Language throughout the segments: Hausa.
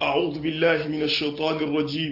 أعوذ بالله من الشيطان الرجيم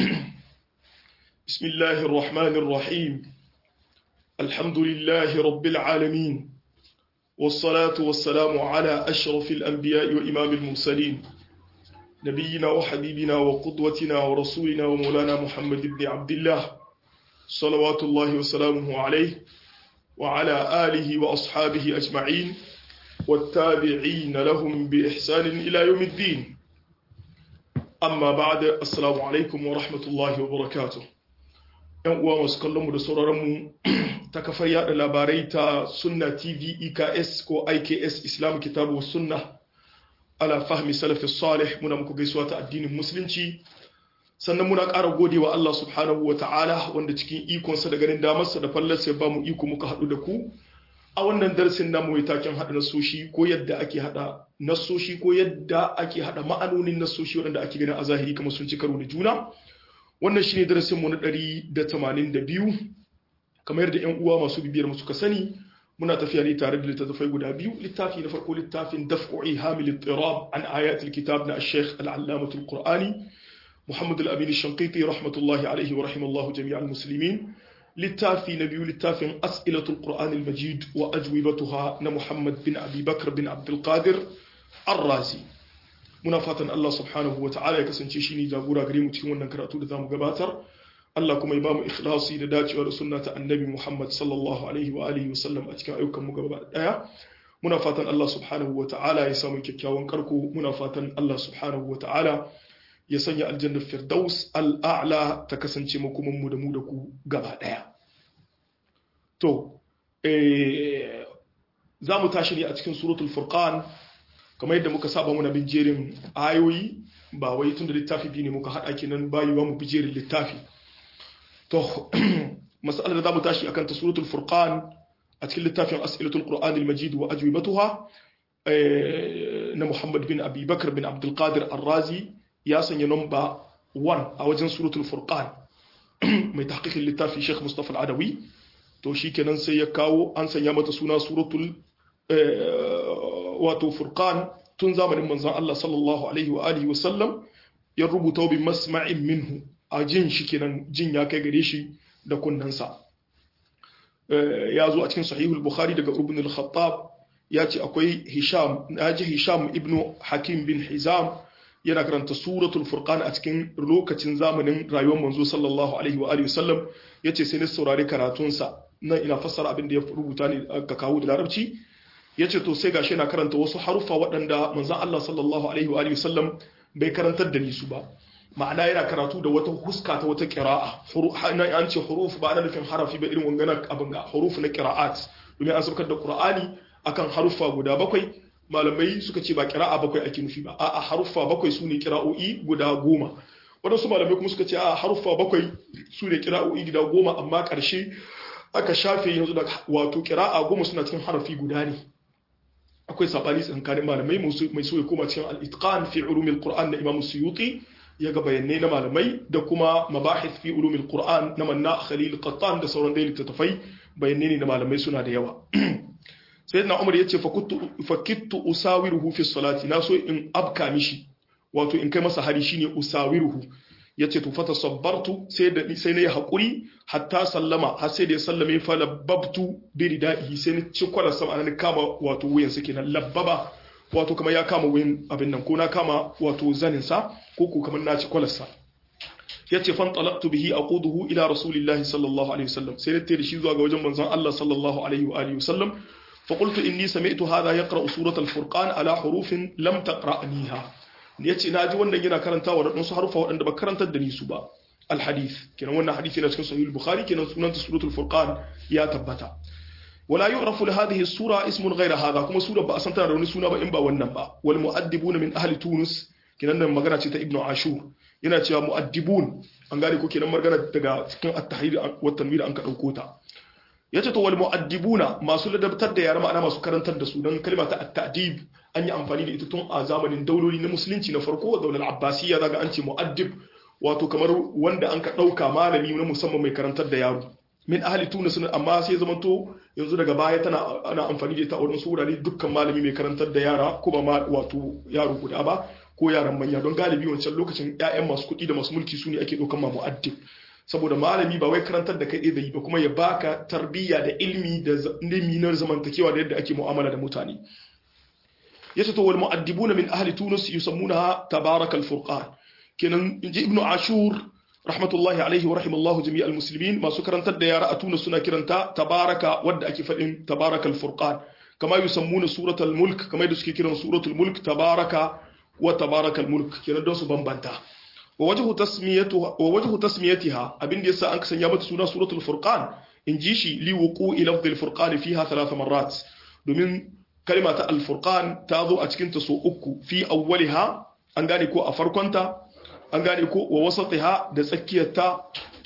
بسم الله الرحمن الرحيم الحمد لله رب العالمين والصلاة والسلام على أشرف الأنبياء وإمام المرسلين نبينا وحبيبنا وقدوتنا ورسولنا ومولانا محمد بن عبد الله صلوات الله وسلامه عليه وعلى آله وأصحابه أجمعين والتابعين لهم بإحسان إلى يوم الدين amma ba da assalamu alaikum wa rahmatullahi wa barakatuh yan uwa masu kallonmu da sauraronmu ta kafar yada labarai ta sunna tv eks ko iks islam kitabu sunna ala fahmi salafi salih muna muku gaisuwa ta addinin musulunci sannan muna ƙara gode wa Allah subhanahu wa ta'ala wanda cikin ikonsa da ganin damarsa da fallarsa ya ba mu iko muka haɗu da ku a wannan darasin namu mai taken haɗa nasoshi ko yadda ake haɗa nasoshi ko yadda ake haɗa ma'anonin nasoshi waɗanda ake ganin a zahiri kamar sun ci karo da juna wannan shine darasin mu na ɗari da tamanin da biyu kamar yadda yan uwa masu bibiyar mu suka sani muna tafiya ne tare da littattafai guda biyu littafi na farko littafin daf'u ihamil ittirab an ayatul kitab na ash-shaykh al-allamatul qur'ani muhammad al-amin ash-shanqiti rahmatullahi alayhi wa rahimallahu jami'al muslimin littafi na biyu littafin as'ilatul qur'anil majid wa ajwibatuha na muhammad bin abi bakr bin abdul qadir ar-razi muna fatan Allah subhanahu wa ta'ala ya kasance shi ne jagora gare mu cikin wannan karatu da zamu gabatar Allah kuma ya bamu ikhlasi da dacewa da sunna ta annabi Muhammad sallallahu alaihi wa alihi wa sallam a cikin ayyukan mu gaba daya muna fatan Allah subhanahu wa ta'ala ya samu kyakkyawan karko muna fatan Allah subhanahu wa ta'ala ya sanya aljannar firdaus al'a'la ta kasance makomanmu da mu da ku gaba ɗaya. To, za mu tashi ne a cikin suratul furqan kamar yadda muka saba muna bin jerin ayoyi ba wai tun da littafi biyu ne muka haɗa kenan bayuwa mu bi jerin littafi. To, masalar da za mu tashi akan ta suratul furqan a cikin littafin as'ilatul qur'an al-majid wa ajwibatuha na Muhammad bin Abi Bakar bin Abdul Qadir Ar-Razi ya sanya namba 1 a wajen suratul furqan mai tahqiqin littafi Sheikh Mustafa Al-Adawi to shikenan sai ya kawo an sanya mata suna suratul wato furqan tun zamanin manzon Allah sallallahu alaihi wa alihi wa sallam ya rubuta bi masma'in minhu a jin shi kenan jin ya kai gare shi da kunnansa ya zo a cikin sahihul bukhari daga ibn al-khattab ya ce akwai hisham naji hisham ibnu hakim bin hizam yana karanta suratul furqan a cikin lokacin zamanin rayuwar manzo sallallahu alaihi wa alihi wasallam yace sai ni saurari karatunsa nan ina fassara abin da ya rubuta ne ka kawo da larabci yace to sai gashi yana karanta wasu harufa waɗanda manzon Allah sallallahu alaihi wa alihi wasallam bai karantar da ni su ba ma'ana yana karatu da wata huska ta wata qira'a na an ce huruf ba ana nufin harafi ba irin wangana abin ga huruf na qira'at domin an saukar da qur'ani akan harufa guda bakwai malamai suka ce ba kira'a bakwai ake nufi ba a haruffa bakwai su ne kira'o'i guda goma waɗansu malamai kuma suka ce a haruffa bakwai su ne kira'o'i guda goma amma ƙarshe aka shafe yanzu da wato kira'a goma suna cikin harafi guda ne akwai saɓani tsakanin malamai mai so ya koma cikin al-itqan fi ulumil qur'an na imam suyuti ya ga bayanai na malamai da kuma mabahith fi ulumil qur'an na manna khalil qattan da sauran dai littattafai bayanai ne na malamai suna da yawa sayyidina umar yace fakittu usawiruhu fi salati na so in abka mishi wato in kai masa hari shine usawiruhu yace to fata sabbartu sai da sai nayi hakuri hatta sallama har sai da ya sallame fa labbabtu bi ridaihi sai ni ci kwala sama nan kama wato wuyan sa kenan labbaba wato kamar ya kama wuyan abin nan ko na kama wato zanin sa ko ko kamar na ci kwalarsa yace fan talaqtu bihi aquduhu ila rasulillahi sallallahu alaihi wasallam sai da shi zuwa ga wajen manzon Allah sallallahu alaihi wa alihi wasallam فقلت إني سمعت هذا يقرأ سورة الفرقان على حروف لم تقرأنيها yace na ji wannan yana karantawa da wasu harufa waɗanda ba karantar da ni su ba alhadith kenan wannan hadisi yana cikin sahih bukhari kenan sunanta suratul furqan ya tabbata wala yu'rafu li hadhihi sura ismun ghayra hadha kuma sura ba a san tana da wani suna ba in ba wannan ba wal mu'addibuna min ahli tunus kenan nan magana ce ta ibnu ashur yana cewa mu'addibun an gane ko kenan magana daga cikin at-tahrir wa tanwir an ka dauko ta yace to wal mu'addibuna masu ladabtar da yara ma'ana masu karantar da su dan kalma ta at-ta'dib an yi amfani da ita tun a zamanin dauloli na musulunci na farko daular abbasiyya zaga an ce mu'addib wato kamar wanda an ka dauka malami na musamman mai karantar da yaro min ahli tunis amma sai zama to yanzu daga baya tana ana amfani da ita a wurin su wurare dukkan malami mai karantar da yara kuma ma wato yaro guda ba ko yaran manya don galibi wancan lokacin ƴaƴan masu kuɗi da masu mulki su ne ake ɗaukan ma mu'addib saboda malami ba wai karantar da kai da yi ba kuma ya baka tarbiyya da ilmi da ilmi na zamantakewa da yadda ake mu'amala da mutane yace to wal mu'addibuna min ahli tunus yusammunaha tabarakal furqan kenan inji ibnu ashur rahmatullahi alaihi wa rahimallahu jami'al muslimin masu karantar da yara a Tunis suna kiranta tabaraka wadda ake faɗin tabarakal furqan kama yusammuna suratul mulk kama yadda suke kiran suratul mulk tabaraka wa tabarakal mulk kenan don su bambanta wa wajhu tasmiyatuha wa wajhu tasmiyatiha abin da yasa an sanya mata suna suratul furqan in ji shi li wuqu'i lafdh furqan fiha thalath marrat domin kalma ta al furqan ta zo a cikin ta so uku fi awwaliha an gane ko a farkonta an gane ko wa wasatiha da tsakiyarta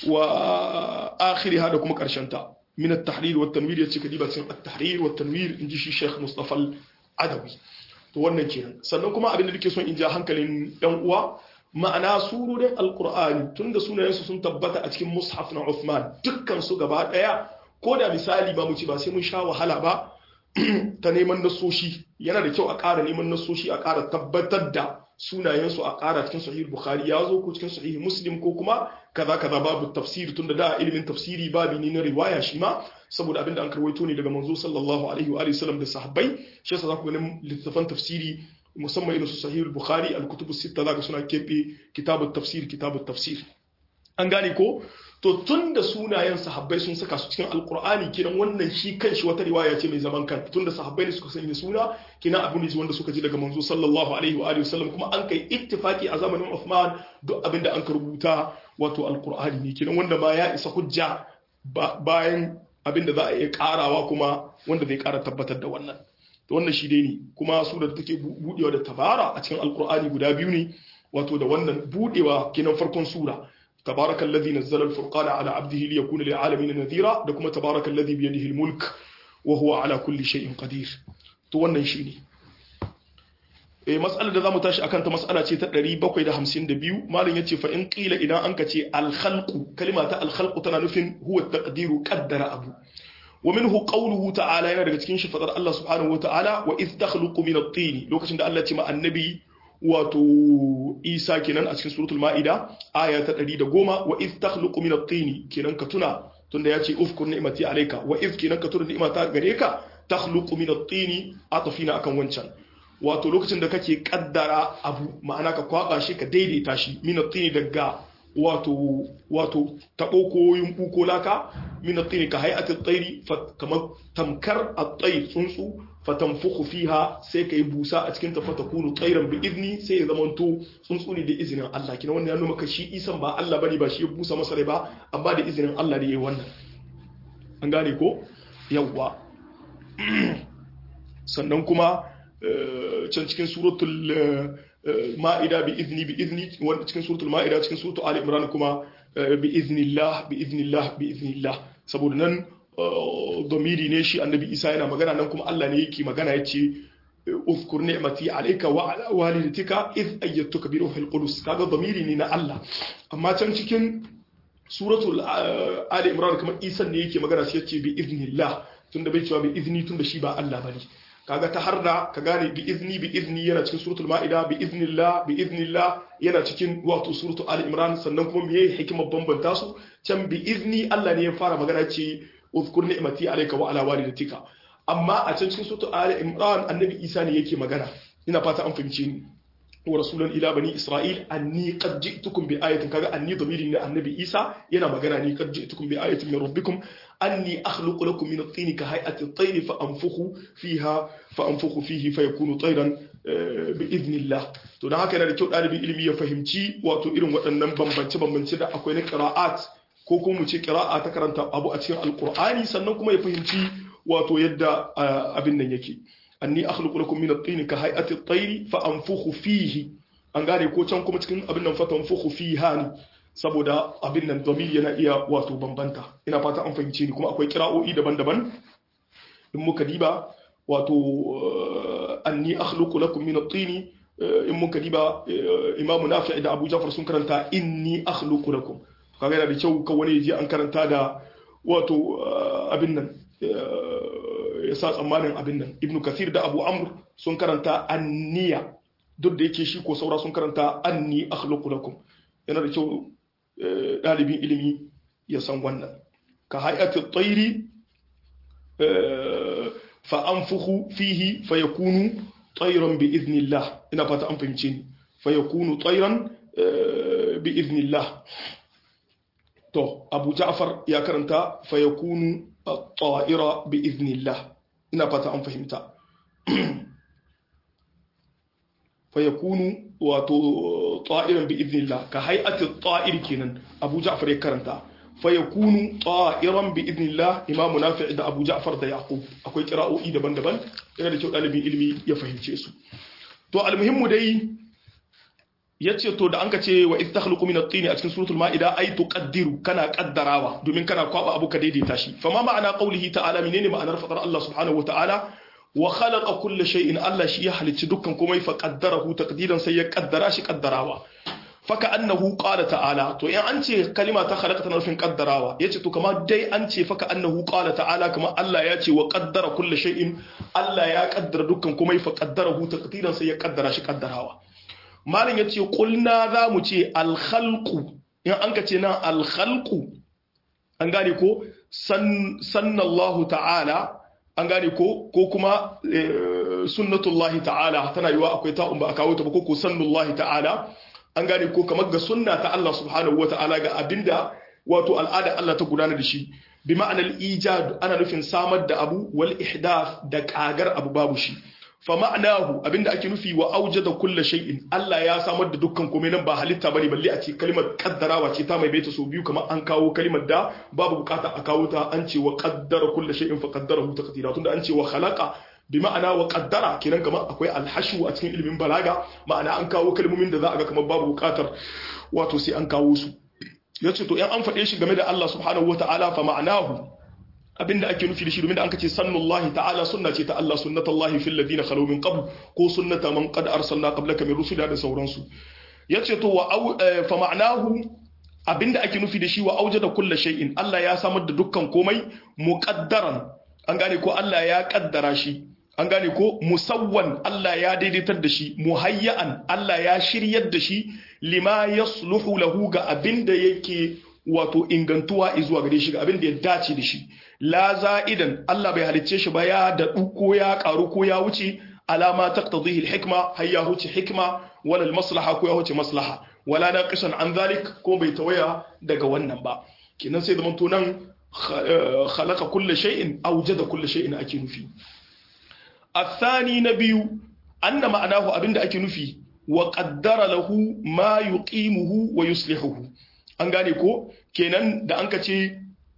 wa akhiriha da kuma ta min at-tahrir wa at-tanwir yace kadiba cikin at-tahrir wa at-tanwir inji shi Sheikh Mustafa al-Adawi to wannan kenan sannan kuma abin da nake son in ja hankalin yan uwa ma'ana surorin alqur'ani tunda sunayensu sun tabbata a cikin mushaf na Uthman dukkan su gaba daya ko da misali ba mu ci ba sai mun sha wahala ba ta neman nasoshi yana da kyau a ƙara neman nasoshi a ƙara tabbatar da sunayensu a ƙara cikin sahih bukhari ya zo ko cikin sahih muslim ko kuma kaza kaza babu tafsiri tunda da ilimin tafsiri babu ne na riwaya shi ma saboda abinda an karwaito ne daga manzo sallallahu alaihi wa sallam da sahabbai shi yasa za ku ganin littafan tafsiri musamman irin su sahih bukhari al-kutub sitta zaka suna kebe kitabut tafsir kitabut tafsir an gane ko to tun da sunayen sahabbai sun saka su cikin alkur'ani kinan wannan shi kanshi wata riwaya ce mai zaman kanta tun da sahabbai ne suka sanya suna kinan abu ne wanda suka ji daga manzo sallallahu alaihi wa alihi wasallam kuma an kai ittifaki a zamanin Uthman duk abin da an ka rubuta wato alkur'ani ne kinan wanda ma ya isa hujja bayan abin da za a iya karawa kuma wanda zai kara tabbatar da wannan to wannan shi dai ne kuma su da take budewa da tabara a cikin alkur'ani guda biyu ne wato da wannan budewa kinan farkon sura تبارك الذي نزل الفرقان على عبده ليكون للعالمين نذيرا da kuma تبارك الذي بيده الملك وهو على كل شيء قدير to wannan shine eh mas'alar da zamu tashi akan ta mas'ala ce ta 752 malam yace fa in qila idan anka ce al khalqu kalima ta al khalqu tana nufin huwa taqdiru qaddara abu wa minhu qawluhu ta'ala yana daga cikin shi fadar Allah subhanahu wa ta'ala wa iz takhluqu min at-tin lokacin da Allah ya ce ma annabi wato isa kenan a cikin suratul ma'ida aya ta 110 wa iz takhluqu min at-tin kenan ka tuna tunda yace ufkur ni'mati alayka wa iz kenan ka tuna ni'mata gare ka takhluqu min at-tin atafina akan wancan wato lokacin da kake kaddara abu ma'ana ka kwaba shi ka daidaita shi min at-tin daga wato wato tabo ko yumbu ko laka min at-tin ka hay'ati at-tayri kamar tamkar at-tayr tsuntsu fatanfukhu fiha sai kai busa a cikin ta fatakunu tsairan bi izni sai ya zamanto tsuntsu ne da izinin Allah kina wannan ya nuna maka shi isan ba Allah bane ba shi ya busa masa rai ba amma da izinin Allah ne yayi wannan an gane ko yawwa sannan kuma can cikin suratul ma'ida bi izni bi izni wanda cikin suratul ma'ida cikin suratul ali imran kuma bi iznillah bi iznillah bi iznillah saboda nan domiri ne shi annabi isa yana magana nan kuma Allah ne yake magana ya ce uzkur ni'mati alayka wa ala walidatika iz ayyatuka bi ruhil qudus kaga domiri ne na Allah amma can cikin suratul ali imran kuma isa ne yake magana sai yace bi iznillah tunda bai cewa bi izni tunda shi ba Allah bane kaga ta harda ka gane bi izni bi izni yana cikin suratul ma'ida bi iznillah bi iznillah yana cikin wato suratul ali imran sannan kuma meye hikimar bambanta su can bi izni Allah ne ya fara magana ce uzkur ni'mati alayka wa ala walidatika amma a can cikin suratul ali imran annabi isa ne yake magana ina fata an fahimce ni wa rasulan ila bani isra'il anni qad ji'tukum bi ayatin kaga anni damiri ne annabi isa yana magana ni qad ji'tukum bi ayatin min rabbikum anni akhluqu lakum min at-tin ka hay'ati at-tayr fa anfukhu fiha fa anfukhu fihi fayakunu tayran bi idnillah to dan haka yana da kyau dalibin ilimi ya fahimci wato irin waɗannan bambance bambance da akwai na qira'at ko kuma mu ce qira'a ta karanta abu a cikin alqur'ani sannan kuma ya fahimci wato yadda abin nan yake anni akhluqu lakum min at-tin ka hay'ati at-tayr fa anfukhu fihi an gane ko can kuma cikin abin nan fa tanfukhu fiha ne saboda abin nan domin yana iya wato bambanta ina fata an fahimce ni kuma akwai kira'o'i daban-daban in muka diba wato anni akhluqu lakum min at-tin in muka diba imamu nafi' da abu jafar sun karanta inni akhluqu lakum kaga yana da kyau kan wani yaji an karanta da wato abin nan ya sa tsammanin abin nan ibnu kathir da abu amr sun karanta anniya duk da yake shi ko saura sun karanta anni akhluqu lakum yana da kyau dalibin ilimi ya san wannan ka hay'ati at-tayri fa anfukhu fihi fayakunu tayran bi idnillah ina fata an fahimce ni fayakunu tayran bi idnillah to abu ja'far ya karanta fayakunu at-ta'ira bi idnillah ina fata an fahimta fayakunu wato ta'iran bi idnillah ka hay'ati at-ta'ir kenan abu ja'far ya karanta fayakunu ta'iran bi idnillah imamu nafi' da abu ja'far da yaqub akwai qira'o'i daban-daban yana da kyau dalibin ilimi ya fahimce su to almuhimmu dai yace to da an ka ce wa idh takhluqu min at-tin a cikin suratul ma'ida ay tuqaddiru kana kaddarawa domin kana kwaba abu ka daidaita shi fa ma ma'ana qawlihi ta'ala menene ma'anar fadar Allah subhanahu wa ta'ala wa khalaqa kulla shay'in Allah shi ya halicci dukkan komai fa qaddarahu taqdiran sai ya kaddara shi kaddarawa faka annahu qala ta'ala to in an ce kalima ta khalaqa tana nufin kaddarawa yace to kamar dai an ce faka annahu qala ta'ala kamar Allah ya ce wa qaddara kulla shay'in Allah ya kaddara dukkan komai fa qaddarahu taqdiran sai ya kaddara shi kaddarawa malin yace qulna za mu ce al khalqu in an ka ce nan al khalqu an gane ko sannallahu ta'ala an gane ko ko kuma sunnatullahi ta'ala tana yiwa akwai ta'un ba a kawo ta ba ko ko sannullahi ta'ala an gane ko kamar ga sunna ta Allah subhanahu wa ta'ala ga abinda wato al'ada Allah ta gudana da shi bi ma'anar ijad ana nufin samar da abu wal ihdath da kagar abu babu shi fa ma'anahu abinda ake nufi wa aujada kulli shay'in Allah ya samar da dukkan komai nan ba halitta bane balle a ce kalmar kaddarawa ce ta mai baita so biyu kamar an kawo kalmar da babu bukata a kawo ta an ce wa qaddara kulli shay'in fa qaddarahu taqdira tunda an ce wa khalaqa bi ma'ana wa qaddara kenan kamar akwai alhashu a cikin ilimin balaga ma'ana an kawo kalmomin da za a ga kamar babu bukatar wato sai an kawo su yace to in an faɗe shi game da Allah subhanahu wata'ala fa ma'anahu abinda ake nufi da shi domin da an kace sannullahi ta'ala sunna ce ta Allah sunnatullahi fil ladina khalu min qabl ko sunnata man qad arsalna qablaka min rusula da sauransu yace to wa fa ma'anahu abinda ake nufi da shi wa aujada kulli shay'in Allah ya samar da dukkan komai muqaddaran an gane ko Allah ya kaddara shi an gane ko musawwan Allah ya daidaitar da shi muhayya'an Allah ya shiryar da shi lima yasluhu lahu ga abinda yake wato ingantuwa zuwa gare shi ga abinda ya dace da shi la za'idan Allah bai halicce shi ba ya daɗu ko ya ƙaru ko ya wuce alama taqtadihi al-hikma har ya wuce hikma wala al-maslaha ko ya wuce maslaha wala naqisan an zalik ko bai tawaya daga wannan ba kenan sai zaman to nan khalaqa kulli shay'in awjada kulli shay'in ake nufi الثاني نبي أن معناه أبند أكي نفي وقدر له ما يقيمه ويصلحه an gane ko kenan da an ka ce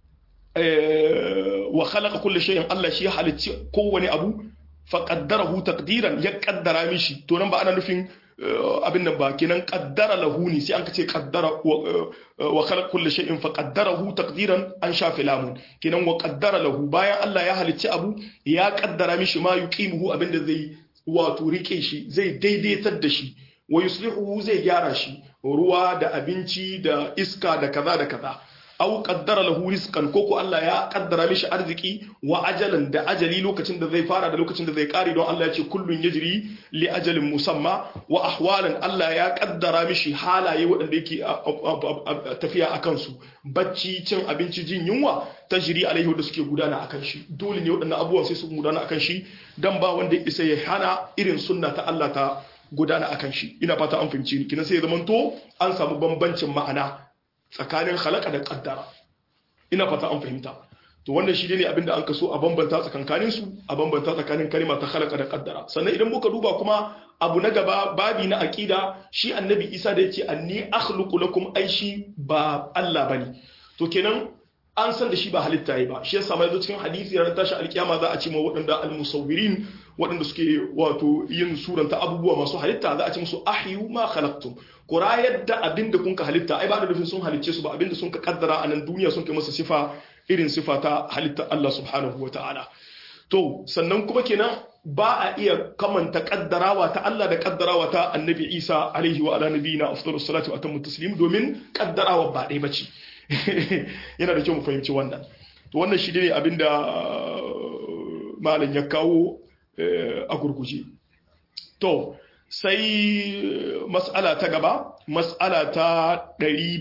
wa khalaqa kulli shay'in Allah shi halicci kowane abu fa qaddarahu taqdiran ya kaddara mishi to nan ba ana nufin abin nan ba kenan qaddara lahu ne sai an ka ce qaddara wa khalaqa kulli shay'in fa qaddarahu taqdiran an shafi lamun kenan wa qaddara lahu bayan Allah ya halicci abu ya kaddara mishi ma yuqimuhu abinda zai wato rike shi zai daidaitar da shi wa yuslihu zai gyara shi ruwa da abinci da iska da kaza da kaza au qaddara lahu rizqan ko ko Allah ya kaddara mishi arziki wa ajalan da ajali lokacin da zai fara da lokacin da zai kare don Allah ya ce kullun yajri li ajalin musamma wa ahwalan Allah ya kaddara mishi halaye waɗanda yake tafiya akan su bacci cin abinci jin yunwa tajri alaihi da suke gudana akan shi dole ne waɗannan abubuwan sai su gudana akan shi dan ba wanda isa ya hana irin sunna ta Allah ta gudana akan shi ina fata an fahimci ni kina sai ya zamanto an samu bambancin ma'ana tsakanin halaka da kaddara ina fata an fahimta to wannan shi ne abinda an kaso a bambanta tsakankanin su a bambanta tsakanin kalima ta halaka da kaddara sannan idan muka duba kuma abu na gaba babi na aqida shi annabi Isa da yace anni akhluqu lakum ai shi ba Allah bane to kenan an san da shi ba halitta yi ba shi yasa mai zo cikin hadisi ranar tashi alkiyama za a ce ma waɗanda almusawwirin waɗanda suke wato yin suranta abubuwa masu halitta za a ce musu ahyu ma khalaqtum ku rayar da abin da kun ka halitta ai ba da nufin sun halicce su ba abin da sun ka kaddara a nan duniya sun kai masa sifa irin sifa ta halitta Allah subhanahu wa ta'ala to sannan kuma kenan ba a iya kamanta kaddarawa ta Allah da kaddarawa ta annabi Isa alaihi wa ala nabiyina afdalus salatu wa atammu taslim domin kaddarawa ba ɗaya bace yana da kyau mu fahimci wannan to wannan shi ne abinda malam ya kawo a gurguje to sai mas'ala ta gaba mas'ala ta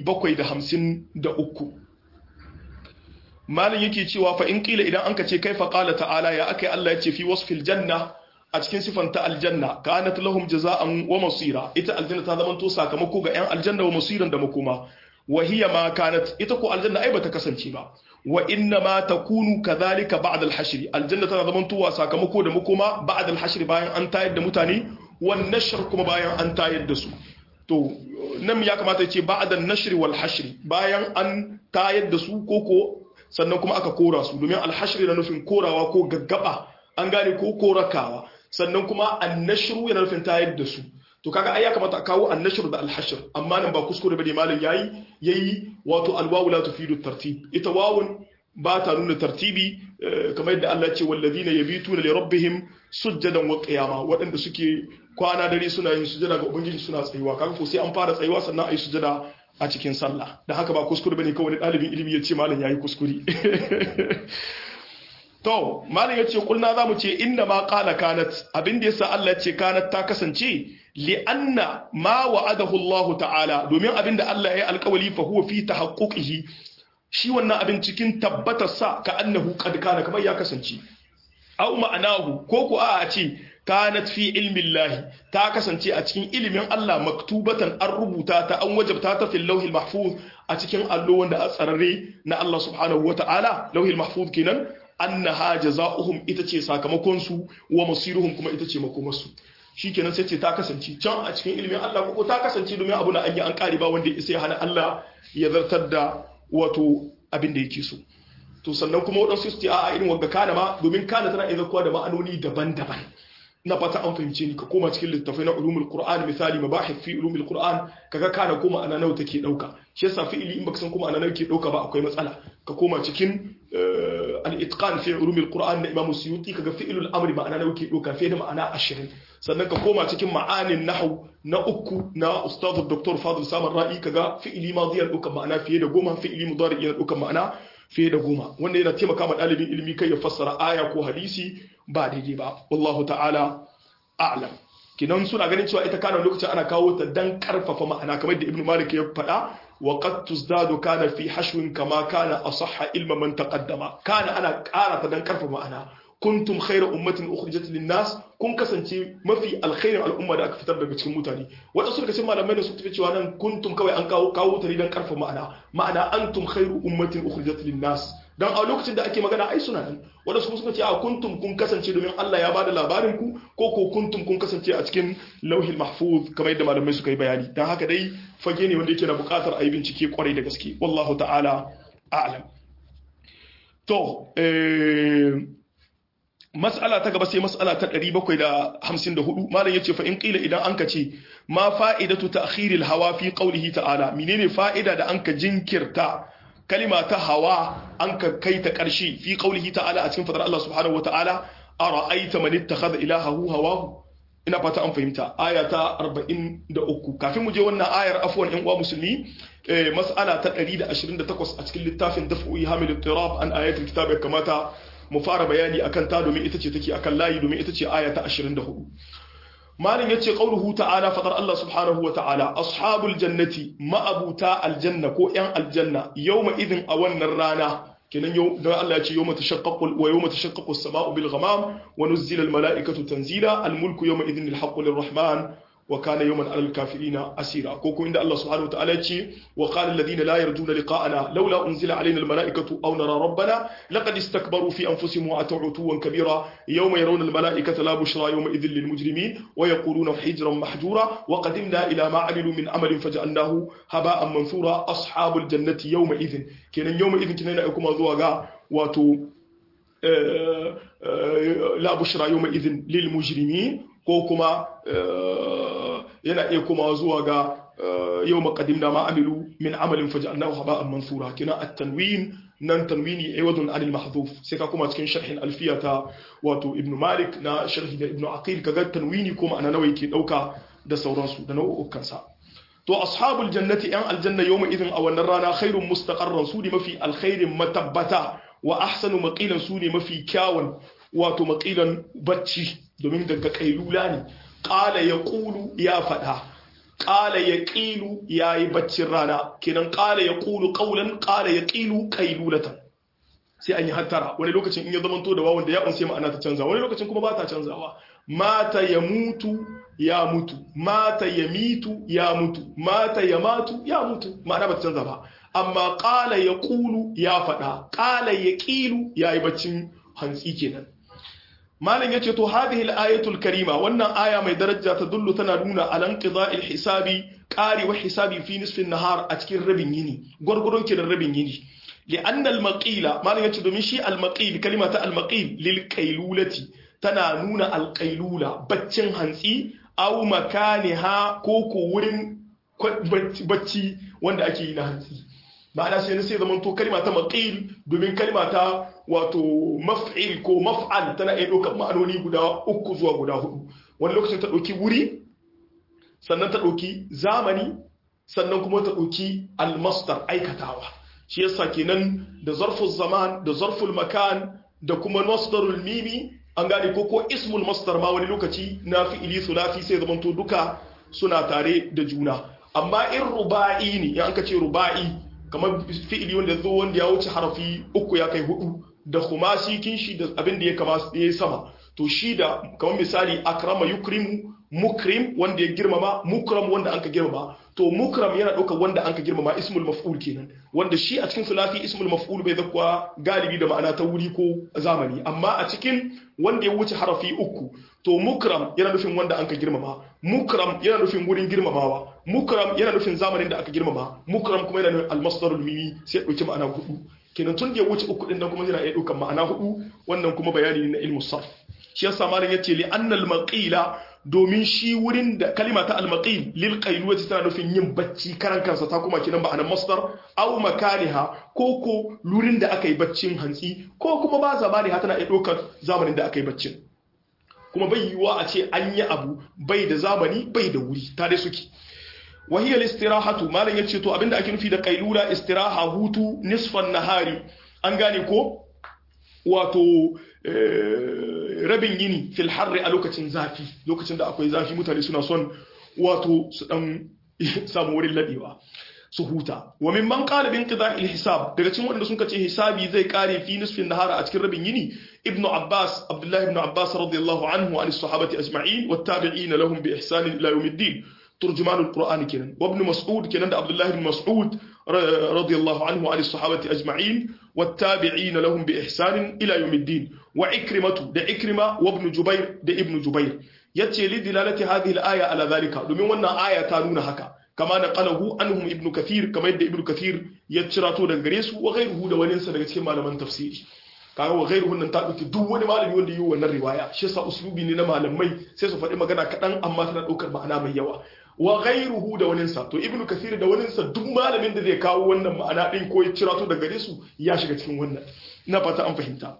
753 malin yake cewa fa in kila idan anka ce kaifa qala ta'ala ya akai Allah yace fi wasfil janna a cikin sifanta aljanna kanat lahum jaza'an wa masira ita aljanna ta zama to sakamako ga yan aljanna wa masiran da makoma wa hiya ma kanat ita ko aljanna ai bata kasance ba wa inna ma takunu kadhalika ba'da al-hashr aljanna tana zama to sakamako da makoma ba'da al-hashr bayan an tayar da mutane wan nashr kuma bayan an tayar da su to nan ya kamata ya ce ba'da an-nashr wal hashr bayan an tayar da su koko sannan kuma aka kora su domin alhashri na nufin korawa ko gaggaba an gane ko korakawa sannan kuma annashru yana nufin tayar da su to kaga ai ya kamata a kawo annashru da alhashr amma nan ba kuskure bane malam yayi yayi wato alwawu la tufidu tartib ita wawun ba ta nuna tartibi kamar yadda Allah ya ce walladina yabituna li rabbihim sujjadan wa qiyama waɗanda suke kwana dare suna yin sujada ga ubangiji suna tsayuwa kaga ko sai an fara tsayuwa sannan ayi sujada a cikin sallah da haka ba kuskure bane kawai ɗalibin ilimi ya ce malam yayi kuskure to malam ya ce kulna za mu ce inda ma qala kanat abin da yasa Allah ya ce kanat ta kasance li anna ma wa'adahu Allah ta'ala domin abin da Allah ya yi alƙawali fa huwa fi tahaqquqihi shi wannan abin cikin tabbatar sa ka annahu qad kana kamar ya kasance au ma'anahu ko ku a ce kanat fi ilmin lahi ta kasance a cikin ilimin Allah maktubatan an rubuta ta an wajabta ta fil lauhil mahfuz a cikin allo wanda a tsararre na Allah subhanahu wa ta'ala lauhil mahfuz kenan annaha jazaohum ita ce sakamakon su wa masiruhum kuma ita ce makomarsu shikenan sai ce ta kasance can a cikin ilimin Allah ko ta kasance domin abu na an yi an kare ba wanda ya hana Allah ya zartar da wato abin da yake so to sannan kuma waɗansu su ce a irin wanda kana ma domin kana tana iya zakuwa da ma'anoni daban-daban na fata an fahimce ni ka koma cikin littafai na ulumul qur'an misali mabahith fi ulumul qur'an kaga kana koma ana nawa take dauka shi yasa fi'ili in baka san kuma ana nawa ke dauka ba akwai matsala ka koma cikin al-itqan fi ulumul qur'an na imam suyuti kaga fi'ilul amri ma'ana nawa ke dauka fiye da ma'ana 20 sannan ka koma cikin ma'anin nahwu na uku na ustad dr fadil samar ra'i kaga fi'ili madiyan dauka ma'ana fiye da goma fi'ili mudari yana dauka ma'ana fiye da goma wanda yana taimaka ma ɗalibin ilimi kai ya fassara aya ko hadisi ba daidai ba wallahu ta'ala a'lam kinan suna ganin cewa ita kana lokacin ana kawo ta dan karfafa ma'ana kamar da ibnu malik ya faɗa wa qad tuzdadu kana fi hashwin kama kana asahha ilma man taqaddama kana ana ƙara ta dan karfafa ma'ana kuntum khayra ummatin ukhrijat lin-nas kun kasance mafi alkhairin al'umma da aka fitar daga cikin mutane wanda suka ce malamai da su tafi cewa nan kuntum kawai an kawo kawo ta ne dan karfa ma'ana ma'ana antum khairu ummatin ukhrijat lin-nas dan a lokacin da ake magana ai suna nan wanda su suka ce a kuntum kun kasance domin Allah ya bada labarin ku ko ko kuntum kun kasance a cikin lauhil mahfuz kamar yadda malamai suka yi bayani dan haka dai fage ne wanda yake na buƙatar a yi bincike kwarai da gaske wallahu ta'ala a'lam to eh mas'ala ta gaba sai mas'ala ta 754 malam yace fa in qila idan anka ce ma fa'idatu ta'khiril hawa fi qawlihi ta'ala menene fa'ida da anka jinkirta kalima ta hawa anka kai ta karshe fi qawlihi ta'ala a cikin fadar Allah subhanahu wata'ala ara'aita man ittakhadha ilahahu hawahu ina fata an fahimta aya ta 43 kafin mu je wannan ayar afwan in uwa musulmi mas'ala ta 128 a cikin littafin daf'u hamil ittirab an ayatul kitab ya kamata mu fara bayani akan ta domin ita ce take akan layi domin ita ce aya ta 24 malin yace qauluhu ta'ala fadar Allah subhanahu wa ta'ala ashabul jannati ma'abuta aljanna ko yan aljanna yawma idin a wannan rana kenan yau dan Allah ya ce yawma tashaqqaqu wa yawma tashaqqaqu as-sama'u bil ghamam wa nuzzila al mala'ikatu tanzila al mulku yawma idin lil haqqi lir rahman wa kana yawman alal kafirina asira ko ko inda Allah subhanahu wa ta'ala ce wa qala alladhina la yarjuna liqa'ana laula unzila alaina al mala'ikatu aw nara rabbana laqad istakbaru fi anfusihim wa ata'u tuwan kabira yawma yarawna al mala'ikata la bushra yawma idhin lil mujrimin wa yaquluna hijran mahjura wa qadimna ila ma 'amilu min amalin faj'alnahu haba'an manthura ashabul jannati yawma idhin kenan yawma idhin kenan kuma zuwa ga wato la bushra yawma idhin lil mujrimin ko kuma yana iya kuma zuwa ga yau maƙadimna ma amilu min amalin faja'alnahu haba'an mansura kina at-tanwin nan tanwini aiwadun anil mahdhuf sai ka kuma cikin sharhin alfiya ta wato ibnu malik na sharhi da ibnu aqil kaga tanwini kuma ana nawa yake dauka da sauransu da nau'ukan sa to ashabul jannati yan aljanna yawma idin a wannan rana khairun mustaqarran su ne mafi alkhairin matabbata wa ahsanu maqilan su ne mafi kyawun wato maqilan bacci domin daga kailula ne qala yaqulu ya fada qala yaqilu yayi baccin rana kenan qala yaqulu qawlan qala yaqilu qailulatan sai an yi hattara wani lokacin in ya zamanto da wawan da ya unse ma'ana ta canza wani lokacin kuma ba ta canzawa mata ya mutu ya mutu mata ya mitu ya mutu mata ya matu ya mutu ma'ana ba ta canza ba amma qala yaqulu ya fada qala yaqilu yayi baccin hantsi kenan malam yace to hadhihi al-ayatul karima wannan aya mai daraja ta dullu tana nuna alan qida'il hisabi qari wa hisabi fi nisfin nahar a cikin rabin yini gurgurun kidan rabin yini li'anna al-maqila malam yace domin shi al-maqil kalimata al-maqil lil qailulati tana nuna al-qailula baccin hantsi aw makaniha ko ko wurin bacci wanda ake yi na hantsi ma'ana sai na sai zaman to kalma ta maqil domin kalma ta wato maf'il ko maf'al tana iya ɗaukar ma'anoni guda uku zuwa guda hudu wani lokacin ta ɗauki wuri sannan ta ɗauki zamani sannan kuma ta ɗauki almastar aikatawa shi yasa kenan da zarful zaman da zarful makan da kuma masdarul mimi an gane ko ko ismul masdar ma wani lokaci na fi'ili sulafi sai zaman to duka suna tare da juna amma in ruba'i ne in an ka ce ruba'i kamar fi'ili wanda zo wanda ya wuce harafi uku ya kai hudu da khumasi kin shi da abin da ya kama ya sama to shi da kamar misali akrama yukrimu mukrim wanda ya girmama mukram wanda anka girmama to mukram yana ɗaukar wanda anka girmama ismul maf'ul kenan wanda shi a cikin sulafi ismul maf'ul bai zakwa galibi da ma'ana ta wuri ko zamani amma a cikin wanda ya wuce harafi uku to mukram yana nufin wanda anka girmama mukram yana nufin wurin girmamawa mukram yana nufin zamanin da aka girmama mukram kuma yana nufin almasdarul mimi sai ya dauki ma'ana hudu kenan tun da ya wuce uku din nan kuma yana iya daukan ma'ana hudu wannan kuma bayani ne na ilmu sarf shi yasa malam yace li annal maqila domin shi wurin da kalima ta al-maqil lil qailwati tana nufin yin bacci karan kansa ta kuma kinan ma'anar masdar aw makaniha ko ko lurin da aka yi baccin hantsi ko kuma ba zamani ha tana iya ɗaukar zamanin da aka yi baccin kuma bai yiwuwa a ce an yi abu bai da zamani bai da wuri tare suke wahiyar istirahatu malam ya ce to abinda ake nufi da kailula istiraha hutu nisfan nahari an gane ko wato rabin yini fil harri a lokacin zafi lokacin da akwai zafi mutane suna son wato su dan samu wurin ladewa su huta wa min man qala bin qida'il hisab daga cikin wanda suka ce hisabi zai kare fi nisfin nahara a cikin rabin yini ibnu abbas abdullahi ibn abbas radiyallahu anhu an as-sahabati ajma'in wat tabi'in lahum bi ihsan ila yawmiddin ترجمان القرآن كنا وابن مسعود كنا عبد الله بن مسعود رضي الله عنه عن الصحابة أجمعين والتابعين لهم بإحسان إلى يوم الدين وعكرمة ده عكرمة وابن جبير ده ابن جبير يتي لدلالة هذه الآية على ذلك domin wannan aya ta nuna haka kama naqalahu anhum ibn kathir kama yadda ibn kathir ya cirato daga gare su wa ghayruhu da wani sa daga cikin malaman tafsiri kaga wa ghayruhu nan ta dauki duk wani malami wanda yi wannan riwaya shi yasa uslubi ne na malamai sai su faɗi magana kaɗan amma tana ɗaukar ma'ana mai yawa wa ghayruhu da waninsa to ibnu kathir da waninsa duk malamin da zai kawo wannan ma'ana din ko ya cira to daga gare su ya shiga cikin wannan ina fata an fahimta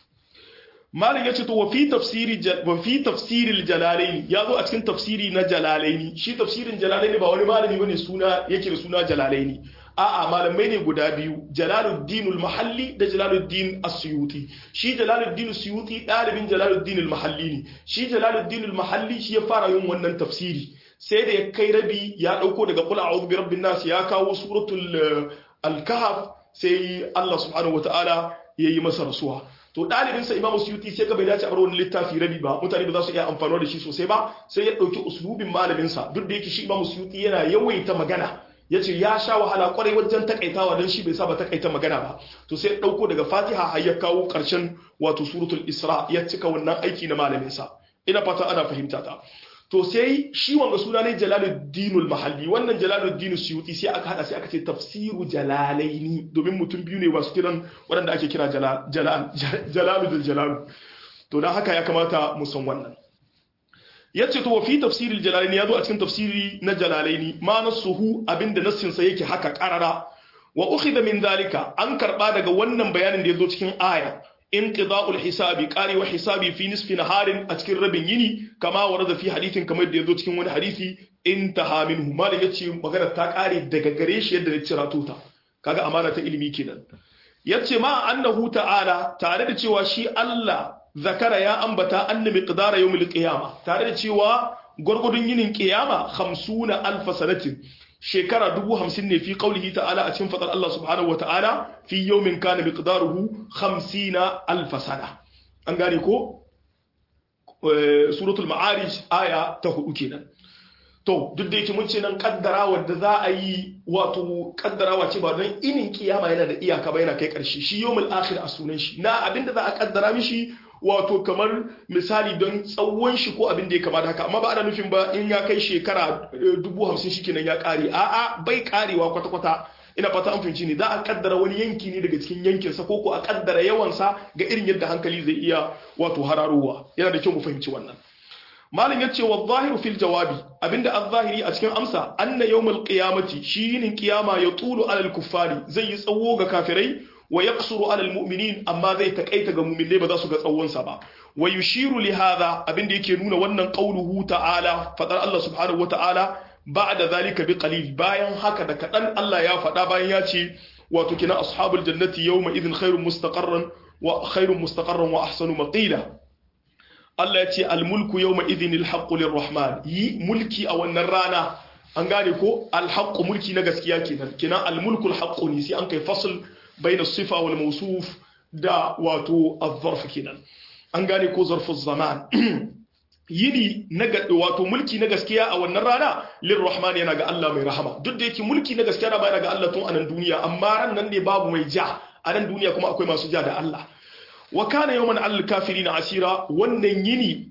malam yace to wa fi tafsiri wa fi tafsiril jalalaini yazo a cikin tafsiri na jalalaini shi tafsirin jalalaini ba wani malami bane suna yake da suna jalalaini a'a malamai ne guda biyu jalaluddin al-mahalli da jalaluddin as-suyuti shi jalaluddin as-suyuti dalibin jalaluddin al-mahalli ne shi jalaluddin al-mahalli shi ya fara yin wannan tafsiri sai da ya kai rabi ya dauko daga qul a'udhu bi rabbin nas ya kawo suratul al-kahf sai Allah subhanahu wataala yayi masa rasuwa to dalibin sa imamu suyuti sai ka bai dace a bar wani littafi rabi ba mutane ba za su iya amfani da shi sosai ba sai ya dauki uslubin malamin sa duk da yake shi imamu suyuti yana yawaita magana yace ya sha wahala kwarai wajen takaitawa don shi bai saba takaita magana ba to sai ya dauko daga fatiha har ya kawo karshen wato suratul isra ya cika wannan aiki na malamin sa ina fata ana fahimta ta to sai shi wanga suna ne jalaluddinul mahalli wannan jalaluddin suyuti sai aka hada sai aka ce tafsiru jalalaini domin mutum biyu ne masu kiran waɗanda ake kira jalal jalalul jalalu to dan haka ya kamata mu san wannan yace to fi tafsiril jalalaini yazo a cikin tafsiri na jalalaini ma nasuhu abinda nassin sa yake haka qarara wa ukhidha min zalika an karba daga wannan bayanin da yazo cikin aya inqida'ul hisabi qari wa hisabi fi nisfi naharin a cikin rabin yini kama warada fi hadithin kamar da yazo cikin wani hadisi intaha minhu malam yace magana ta kare daga gare shi yadda ya cira ta kaga amana ta ilimi kenan yace ma annahu ta'ala tare da cewa shi Allah zakara ya ambata anna miqdara yawmil qiyama tare da cewa gwargwadon yinin kiyama 50 alf sanatin shekara dubu hamsin ne fi qaulihi ta'ala a cikin fadar Allah subhanahu wa ta'ala fi yawmin kana miqdaruhu 50 alf sana an gane ko suratul ma'arij aya ta hudu kenan to duk da yake mun ce nan kaddara wadda za a yi wato kaddarawa ce ba don inin kiyama yana da iyaka ba yana kai karshe shi yawmul akhir a sunan shi na abinda za a kaddara mishi wato kamar misali don tsawon shi ko abin da ya kamata haka amma ba ana nufin ba in ya kai shekara dubu hamsin shi kenan ya kare a'a bai karewa kwata-kwata ina fata an fahimci ne za a kaddara wani yanki ne daga cikin yankinsa ko ko a kaddara yawansa ga irin yadda hankali zai iya wato hararowa yana da kyau mu fahimci wannan malam ya ce wa zahiru fil jawabi abinda az-zahiri a cikin amsa anna yawmul qiyamati shi yinin kiyama ya tulu alal kuffari zai yi tsawo ga kafirai wa yaqsuru alal mu'minin amma zai takaita ga mu'minai ba za su ga tsawon sa ba wa yushiru li hadha abinda yake nuna wannan qauluhu ta'ala fadar Allah subhanahu wa ta'ala ba'da zalika bi qalil bayan haka da kadan Allah ya faɗa bayan ya ce wato kina ashabul jannati yawma idhin khairun mustaqarran wa khairun mustaqarran wa ahsanu maqila Allah ya ce almulku yawma idhin alhaqqu lirrahman yi mulki a wannan rana an gane ko alhaqqu mulki na gaskiya kenan kina almulku alhaqqu ne sai an kai fasl bayna sifa wal mawsuf da wato az-zarf kenan an gane ko zarfu zaman yini na wato mulki na gaskiya a wannan rana lirrahman yana ga Allah mai rahama duk da yake mulki na gaskiya ba yana ga Allah tun anan duniya amma ran nan ne babu mai ja a nan duniya kuma akwai masu ja da Allah wa kana yawman al kafirina asira wannan yini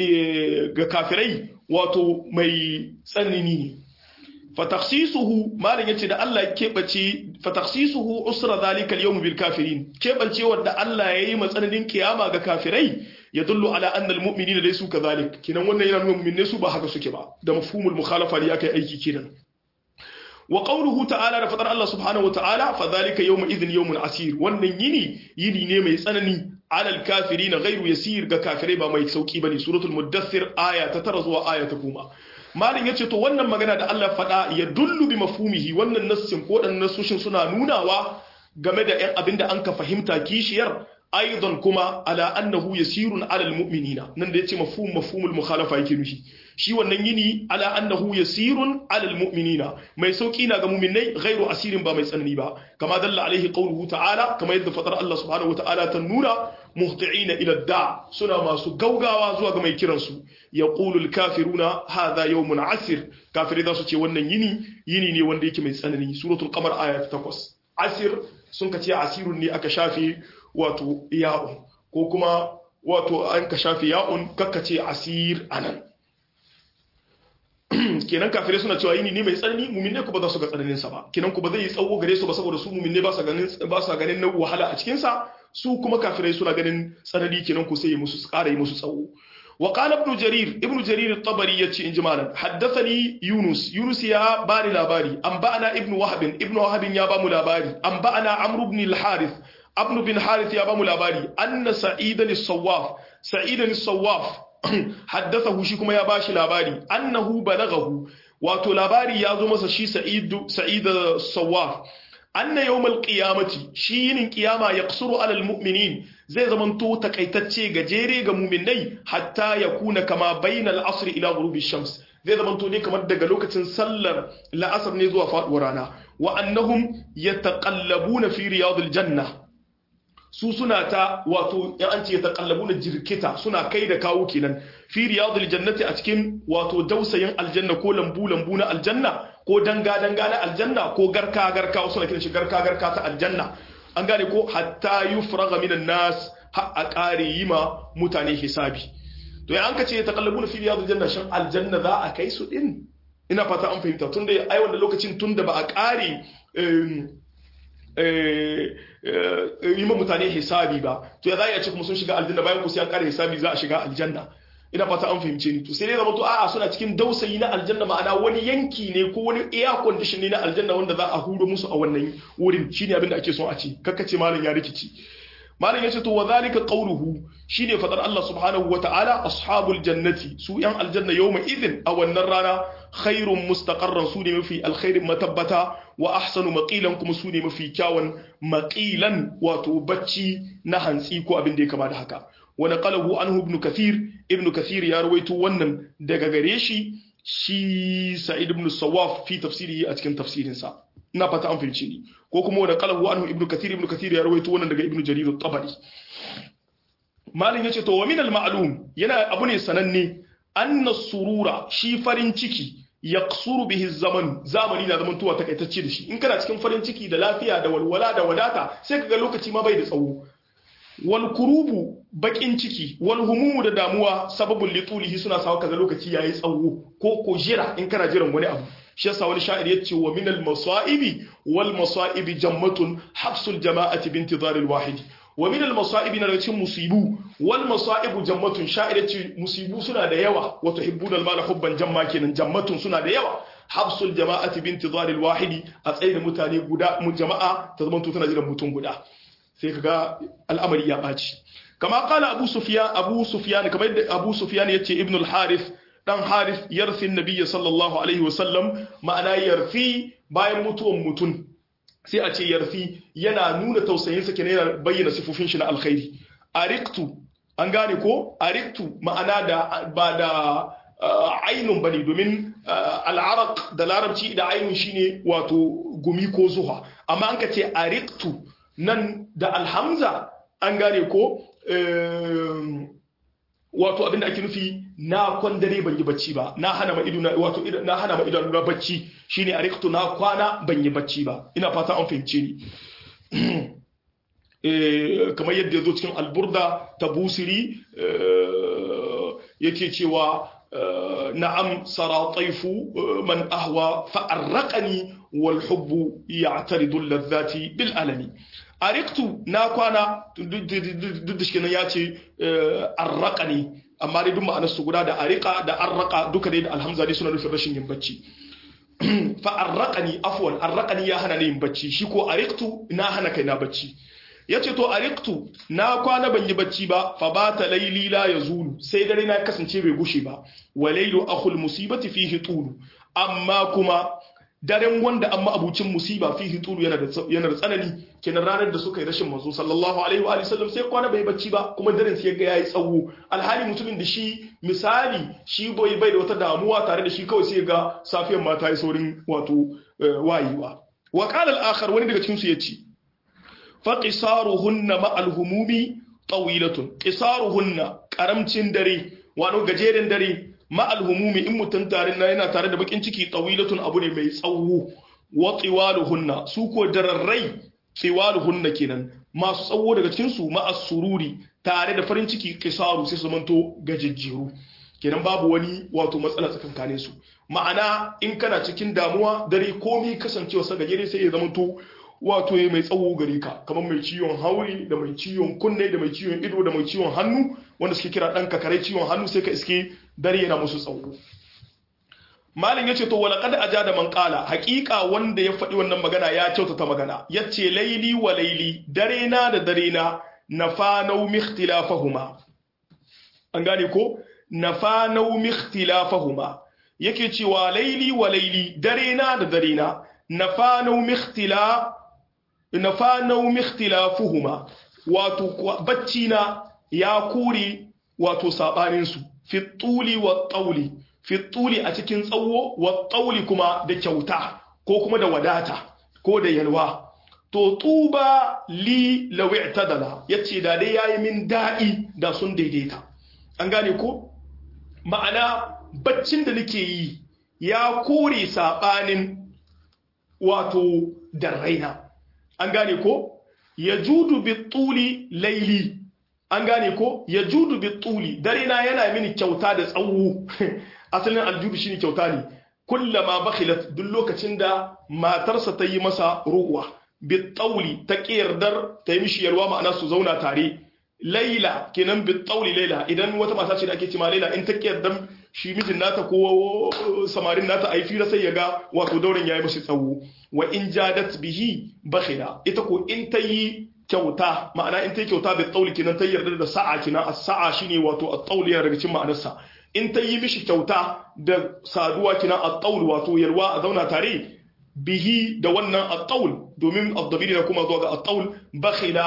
ga kafirai wato mai tsanani ne fatakhsisuhu malam yace da Allah ya kebace fatakhsisuhu usra zalika al yawm bil kafirin kebancewar da Allah yayi matsananin kiyama ga kafirai yadullu ala anna al mu'minina laysu kadhalik kinan wannan yana nuna mu'minai su ba haka suke ba da mafhumul mukhalafa ne akai aiki kinan wa qawluhu ta'ala da fadar Allah subhanahu wa ta'ala fa dhalika yawma idhin yawmun asir wannan yini yini ne mai tsanani ala al kafirin ghayru yasir ga kafirai ba mai sauki bane suratul mudaththir aya ta 9 zuwa aya ta 10 malin yace to wannan magana da Allah faɗa ya dullu bi mafhumihi wannan nassin ko dan nassoshin suna nunawa game da ɗan abinda an ka fahimta kishiyar aidan kuma ala annahu yasirun ala almu'minina nan da yace mafhum mafhumul mukhalafa yake nufi shi wannan yini ala annahu yasirun ala almu'minina mai sauki na ga mu'minai ghairu asirin ba mai tsanani ba kama dalla alaihi qawluhu ta'ala kama yadda fatar Allah subhanahu wata'ala ta nuna muhti'ina ila da suna masu gaugawa zuwa ga mai kiran su yaqulu alkafiruna hadha yawmun asir kafiri za su ce wannan yini yini ne wanda yake mai tsanani suratul qamar aya ta 8 asir sun ka ce asirun ne aka shafe wato ya'un ko kuma wato an ka shafe ya'un kakkace asir anan kenan kafirai suna cewa yini ne mai tsanani muminne ku ba za su ga tsananin sa ba kenan ku ba zai yi tsawo gare su ba saboda su muminne ba sa ganin ba sa ganin na wahala a cikin sa su kuma kafirai suna ganin tsanani kenan ku sai yi musu ƙara yi musu tsawo wa qala ibn jarir ibn jarir at-tabari yace in jimalan haddathani yunus yunus ya bani labari an ba'ana ibn wahab ibn wahab ya ba mu labari an ba'ana amr ibn al-harith abnu bin harith ya bamu labari anna sa'idan as-sawaf sa'idan as-sawaf haddathahu shi kuma ya bashi labari annahu balaghahu wato labari ya zo masa shi sa'idu sa'id as-sawaf anna yawmal qiyamati shi yinin qiyama yaqsuru alal mu'minin zai zamanto takaitacce gajere ga mu'minai hatta yakuna kama bainal asr ila ghurubi shams zai zamanto ne kamar daga lokacin sallar la'asar ne zuwa faduwar rana wa annahum yataqallabuna fi riyadil janna su suna ta wato yan an ce ta kallabu na jirkita suna kai da kawo kenan fi riyadul jannati a cikin wato dausayin aljanna ko lambu lambu na aljanna ko danga danga na aljanna ko garka garka wasu na kiran shi garka garka ta aljanna an gane ko hatta yufraga minan nas har a kare yi ma mutane hisabi to ya an ka ce ta kallabu na fi riyadul janna shin aljanna za a kai su din ina fata an fahimta tunda ai wanda lokacin tunda ba a kare yi ma mutane hisabi ba to ya za a ce kuma sun shiga aljanna bayan ku sai an kare hisabi za a shiga aljanna ina fata an fahimce ni to sai dai zama to a'a suna cikin dausayi na aljanna ma'ana wani yanki ne ko wani air condition ne na aljanna wanda za a huro musu a wannan wurin shine abin da ake son a ce kakkace malam ya rikici malam yace to wa zalika qawluhu shine fadar Allah subhanahu wa ta'ala ashabul jannati su yan aljanna yawma idhin a wannan rana khairun mustaqarran su ne mafi alkhairin matabbata wa ahsanu maqilan kuma su ne mafi kyawun maqilan wato bacci na hantsi ko abin da ya kama da haka wa naqalahu anhu ibn kathir ibn kathir ya rawaito wannan daga gare shi shi sa'id ibn sawaf fi tafsirihi a cikin tafsirinsa ina fata an fahimci ni ko kuma wa naqalahu anhu ibn kathir ibn kathir ya rawaito wannan daga ibn jarir at-tabari malin yace to wa min al-ma'lum yana abu ne sananne anna surura shi farin ciki yaqsuru bihi zaman zamani na zaman tuwa takaitacce da shi in kana cikin farin ciki da lafiya da walwala da wadata sai kaga lokaci ma bai da tsawo wal kurubu bakin ciki wal humumu da damuwa sababul litulihi suna sawa kaga lokaci yayi tsawo ko ko jira in kana jiran wani abu shi yasa wani sha'ir yace wa min al masaibi wal masaibi jammatun hafsul jama'ati bi intizar al wahid wa min al masaibi na cikin musibu wal masaibu jammatun sha'ir yace musibu suna da yawa wa tuhibbuna al mala hubban jamma kenan jammatun suna da yawa hafsul jama'ati bi intizar al wahid a tsaye mutane guda mu jama'a ta zama tana jiran mutum guda sai kaga al'amari ya ɓaci kama kala abu sufiyan abu sufiyan kamar yadda abu sufiyan yace ibn al-harith dan harith yarfi nabiyyi sallallahu alaihi wasallam ma'ana yarfi bayan mutuwan mutum sai a ce yarfi yana nuna tausayin sa kenan yana bayyana sifofin shi na alkhairi ariqtu an gane ko ariqtu ma'ana da ba da ainun bane domin al'araq da larabci da ainun shine wato gumi ko zuha amma an ka ce ariqtu nan da alhamza an gane ko wato abinda ake nufi na kwandare ban yi bacci ba na hana ma ido wato na hana ma idanu na bacci shine a rikto na kwana ban yi bacci ba ina fata an fahimce ni kamar yadda ya zo cikin alburda ta busiri yake cewa na'am sara taifu man ahwa fa'arraqani wal hubbu ya'taridu ladhati bil alami ariktu na kwana duk da shi ya ce arraqani amma dai duk ma'anar su guda da arika da arraka duka dai da alhamza dai suna nufin rashin yin bacci fa arraqani afwan arraqani ya hana ni yin bacci shi ko ariktu na hana kai na bacci yace to ariktu na kwana ban yi bacci ba fa bata layli la yazulu sai dare na kasance bai gushe ba wa laylu akhul musibati fihi tulu amma kuma daren wanda amma abucin musiba fihi tulu yana da yana da tsanani kenan ranar da suka yi rashin manzo sallallahu alaihi wa sallam sai kwana bai bacci ba kuma daren sai ga yayi tsawo alhali mutumin da shi misali shi bai bai da wata damuwa tare da shi kawai sai ga safiyar ma ta yi saurin wato wayewa wa qala al-akhar wani daga cikin su yace fa qisaruhunna ma al-humumi tawilatun qisaruhunna karamcin dare wato gajeren dare ma'al humumi in mutum tare na yana tare da bakin ciki tawilatun abu ne mai tsawo wa tsiwaluhunna su ko dararrai tsiwaluhunna kenan masu tsawo daga cikin su ma'as sururi tare da farin ciki kisaru sai su manto gajejjeru kenan babu wani wato matsala tsakankanin su ma'ana in kana cikin damuwa dare komai kasancewa sa gajere sai ya zamanto wato ya mai tsawo gare ka kamar mai ciwon hauri da mai ciwon kunne da mai ciwon ido da mai ciwon hannu wanda suke kira ɗan kakarai ciwon hannu sai ka iske dare yana musu tsawo malin yace to wala qad ajada man qala haqiqa wanda ya faɗi wannan magana ya kyautata magana yace laili wa laili dare na da dare na nafanau mikhtilafahuma an gane ko nafanau mikhtilafahuma yake cewa laili wa laili dare na da dare na nafanau mikhtila nafanau mikhtilafuhuma wato bacci na ya kore wato sabanin su fi tuli wa tauli fi tuli a cikin tsawo wa tauli kuma da kyauta ko kuma da wadata ko da yalwa to tuba li law i'tadala yace da dai yayi min da'i da sun daidaita an gane ko ma'ana baccin da nake yi ya kore sabanin wato da raina an gane ko ya judu bituli laili an gane ko ya judu bituli dare na yana mini kyauta da tsawo asalin aljudu shine kyauta ne kullama bakhilat duk lokacin da matarsa ta yi masa ruwa bitauli ta kiyardar ta yi mishi yalwa ma'ana su zauna tare laila kenan bitauli laila idan wata mata ce da ake cima laila in ta kiyardar shi mijin nata ko samarin nata a yi fira sai ya ga wato daurin ya yi mashi tsawo wa in jadat bihi bakhila ita ko in ta yi kyauta ma'ana in ta yi kyauta bai tsauli kinan ta yarda da sa'a kinan a sa'a shine wato a tsauli yana daga cikin ma'anarsa in ta yi mishi kyauta da saduwa kinan a tsauli wato yarwa a zauna tare bihi da wannan a tsaul domin addabiri na kuma zuwa ga a tsaul bakhila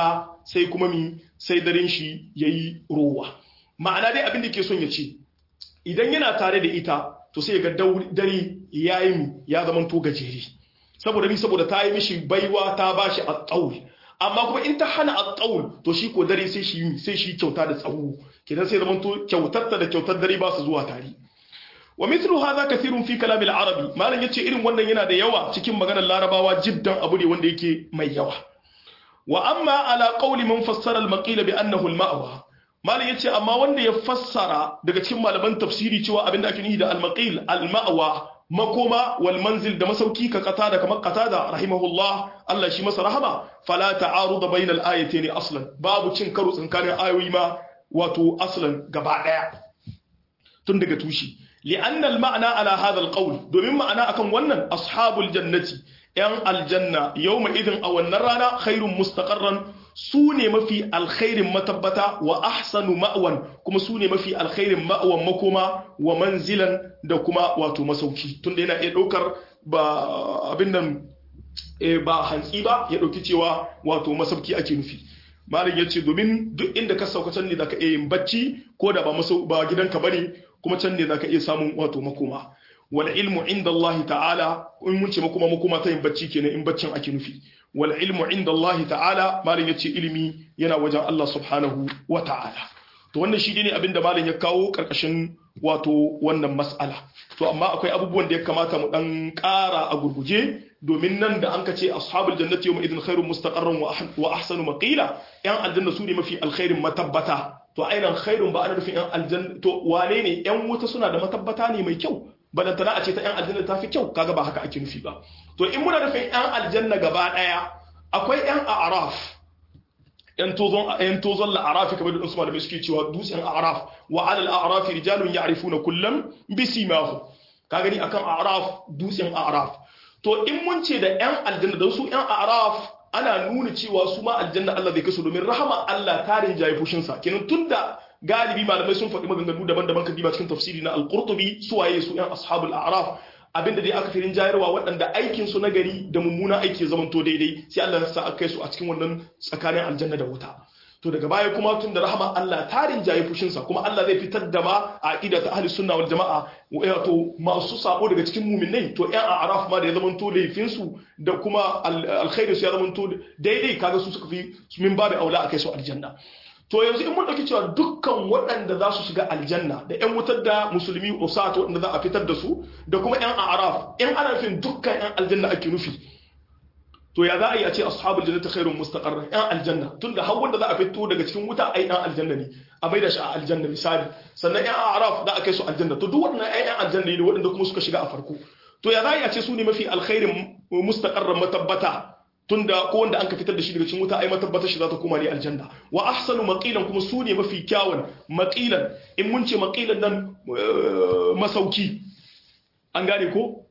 sai kuma mi sai daren shi yayi rowa ma'ana dai abin da ke son ya ce idan yana tare da ita to sai ga dare yayi mi ya zama to gajeri saboda ni saboda ta yi mishi baiwa ta bashi at-tawl amma kuma in ta hana at-tawl to shi ko dare sai shi sai shi kyauta da tsawo kidan sai zama to kyautar da kyautar dare ba su zuwa tare wa mithlu hadha kathirun fi kalam al-arabi malan yace irin wannan yana da yawa cikin maganar larabawa jiddan abu ne wanda yake mai yawa wa amma ala qawli man fassara al-maqila bi annahu al-ma'wa malan yace amma wanda ya fassara daga cikin malaman tafsiri cewa abinda ake nufi da al-maqil al-ma'wa makoma wal manzil da masauki ka kata da kamar kata da rahimahullah Allah shi masa rahama fala ta'aruda bainal ayatayn aslan babu cin karo tsakanin ayoyi ma wato aslan gaba daya tun daga tushi li'anna al-ma'na ala hadha al-qawl domin ma'ana akan wannan ashabul jannati yan aljanna yawma idin a wannan rana khairun mustaqarran su ne mafi alkhairin matabbata wa ahsanu ma'wan kuma su ne mafi alkhairin ma'wan makoma wa manzilan da kuma wato masauki tunda yana iya daukar ba abin nan ba hantsi ba ya dauki cewa wato masauki ake nufi malam ya ce domin duk inda ka sauka can ne zaka iya yin bacci ko da ba masau ba gidanka bane kuma can ne zaka iya samun wato makoma wal ilmu inda Allah ta'ala in mun ce makoma makoma ta yin bacci kenan in baccin ake nufi wal ilmu inda Allah ta'ala malam ya ce ilimi yana wajen Allah subhanahu wa ta'ala to wannan shi ne abinda malam ya kawo karkashin wato wannan mas'ala to amma akwai abubuwan da ya kamata mu dan ƙara a gurguje domin nan da an ka ce ashabul jannati yawma idin khairun mustaqarran wa ahsanu maqila yan aljanna su ne mafi alkhairin matabbata to ainihin khairun ba ana nufin yan aljanna to wane ne yan wuta suna da matabbata ne mai kyau balantana a ce ta yan aljanna ta fi kyau kaga ba haka ake nufi ba to in muna nufin yan aljanna gaba daya akwai yan a'raf yan tozon yan tozon la'arafi kamar da Usman da suke cewa dutsen a'raf wa 'ala al-a'raf rijalun ya'rifuna kullam bisimahu ka gani akan a'raf dutsen a'raf to in mun ce da yan aljanna da su yan a'raf ana nuna cewa su ma aljanna Allah zai kasu domin rahama Allah tarin jayi fushin sa kenan tunda galibi malamai sun faɗi maganganu daban-daban kan diba cikin tafsiri na al-Qurtubi su waye su yan ashabul a'raf abinda dai aka firin jayarwa waɗanda aikin su na gari da mummuna aiki ya zamanto daidai sai Allah ya sa aka kai su a cikin wannan tsakanin aljanna da wuta to daga baya kuma tun da rahama Allah tarin jaye fushinsa kuma Allah zai fitar da ma a aqida ta ahli sunna wal jamaa wato masu sabo daga cikin mu'minai to ƴan araf ma da ya zamanto laifin su da kuma alkhairu su ya zamanto daidai kaga su suka fi min babu aula akai su aljanna to yanzu in mun dauki cewa dukkan waɗanda za su shiga aljanna da ƴan wutar da musulmi usat waɗanda za a fitar da su da kuma ƴan araf in ana nufin dukkan ƴan aljanna ake nufi to ya za a yi a ce ashabul jannati khairun mustaqarra yan aljanna tunda har wanda za a fito daga cikin wuta ai yan aljanna ne a bai da shi a aljanna misali sannan yan araf za a kai su aljanna to duk waɗannan ai yan aljanna ne waɗanda kuma suka shiga a farko to ya za a yi a ce su ne mafi alkhairin mustaqarra matabbata tunda ko wanda an ka fitar da shi daga cikin wuta ai matabbata shi za ta koma ne aljanna wa ahsanu maqilan kuma su ne mafi kyawun maqilan in mun ce maqilan nan masauki an gane ko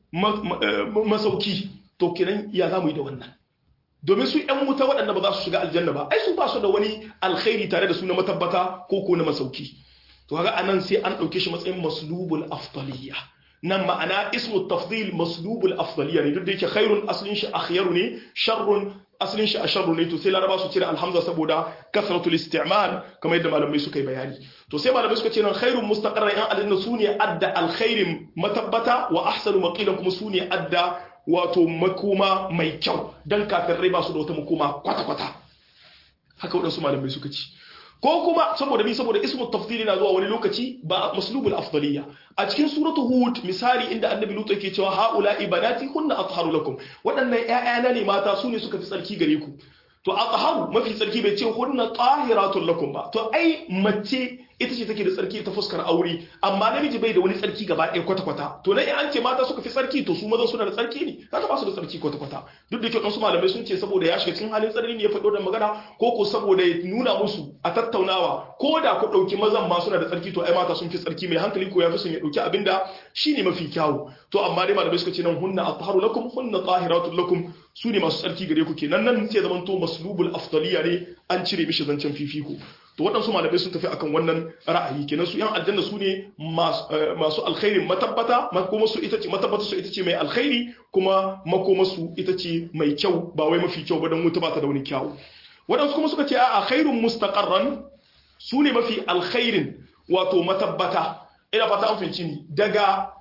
masauki to kenan ya za mu yi da wannan domin su ‘yan wuta waɗanda ba za su shiga aljanna ba ai su ba su da wani alkhairi tare da su na matabbata ko ko na masauki to kaga anan sai an ɗauke shi matsayin maslubul afdaliyya nan ma'ana ismu tafdil maslubul afdaliyya ne duk da yake khairun aslin shi akhyaru ne sharrun aslin shi asharru ne to sai laraba su cire alhamza saboda kasratul isti'mal kamar yadda malamai suka yi bayani to sai malamai suka ce nan khairun mustaqarran yan aljanna sune adda alkhairin matabbata wa ahsanu maqilan kuma sune adda wato makoma mai kyau don kafin rai ba su da wata makoma kwata-kwata haka waɗansu malamai suka ci ko kuma saboda ni saboda ismu tafdili na zuwa wani lokaci ba maslubul afdaliya a cikin suratu hud misali inda annabi lutu yake cewa haula ibanati hunna atharu lakum waɗannan ƴaƴana ne mata su ne suka fi tsarki gare ku to atharu mafi tsarki bai ce hunna tahiratun lakum ba to ai mace ita ce take da tsarki ta fuskar aure amma namiji bai da wani tsarki gaba ɗaya kwata-kwata to na an ce mata suka fi tsarki to su maza suna da tsarki ne kaga ba su da tsarki kwata-kwata duk da kyau su malamai sun ce saboda ya shiga cikin halin tsarki ne ya faɗo da magana ko ko saboda ya nuna musu a tattaunawa ko da ku ɗauki mazan ma suna da tsarki to ai mata sun fi tsarki mai hankali ko ya fi son ya ɗauki abinda shine mafi kyawu to amma dai malamai suka ce nan hunna atharu lakum hunna tahiratul lakum su ne masu tsarki gare ku kenan nan sai zaman to maslubul afdaliya ne an cire mishi zancen fifiko to waɗansu malamai sun tafi akan wannan ra'ayi kenan su yan aljanna su ne masu alkhairin matabbata makoma su ita ce matabbata su ita ce mai alkhairi kuma makoma su ita ce mai kyau ba wai mafi kyau ba don wuta ba ta da wani kyau waɗansu kuma suka ce a khairun mustaqarran su ne mafi alkhairin wato matabbata ina fata an fahimci ni daga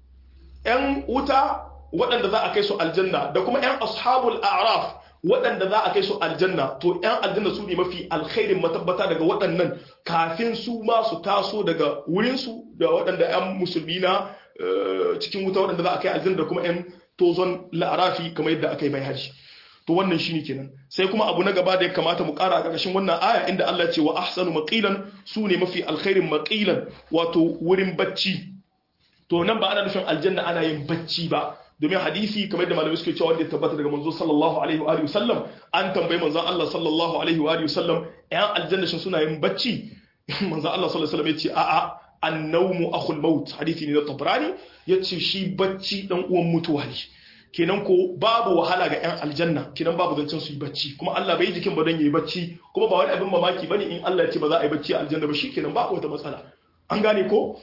‘yan wuta waɗanda za a kai su aljanna da kuma ‘yan ashabul a'raf waɗanda za a kai su aljanna to ‘yan aljanna su ne mafi alkhairin matabbata daga waɗannan kafin su ma su taso daga wurinsu da waɗanda ‘yan musulmi na cikin wuta waɗanda za a kai aljanna da kuma ‘yan tozon la'arafi kamar yadda aka yi mai haji to wannan shine kenan sai kuma abu na gaba da ya kamata mu ƙara a ƙarƙashin wannan aya inda Allah ce wa ahsanu maqilan su ne mafi alkhairin maqilan wato wurin bacci to nan ba ana nufin aljanna ana yin bacci ba domin hadisi kamar da malamai suke cewa wanda ya tabbata daga manzo sallallahu alaihi wa alihi wasallam an tambayi manzo Allah sallallahu alaihi wa alihi wasallam ƴan aljanna shin suna yin bacci manzo Allah sallallahu alaihi wasallam ya ce a'a annawmu akhul maut hadisi ne na tabrani yace shi bacci dan uwan mutuwa ne kenan ko babu wahala ga ƴan aljanna kenan babu zancen su yi bacci kuma Allah bai jikin ba don yayi bacci kuma ba wani abin mamaki bane in Allah ya ce ba za a yi bacci a aljanna ba shikenan ba wata matsala an gane ko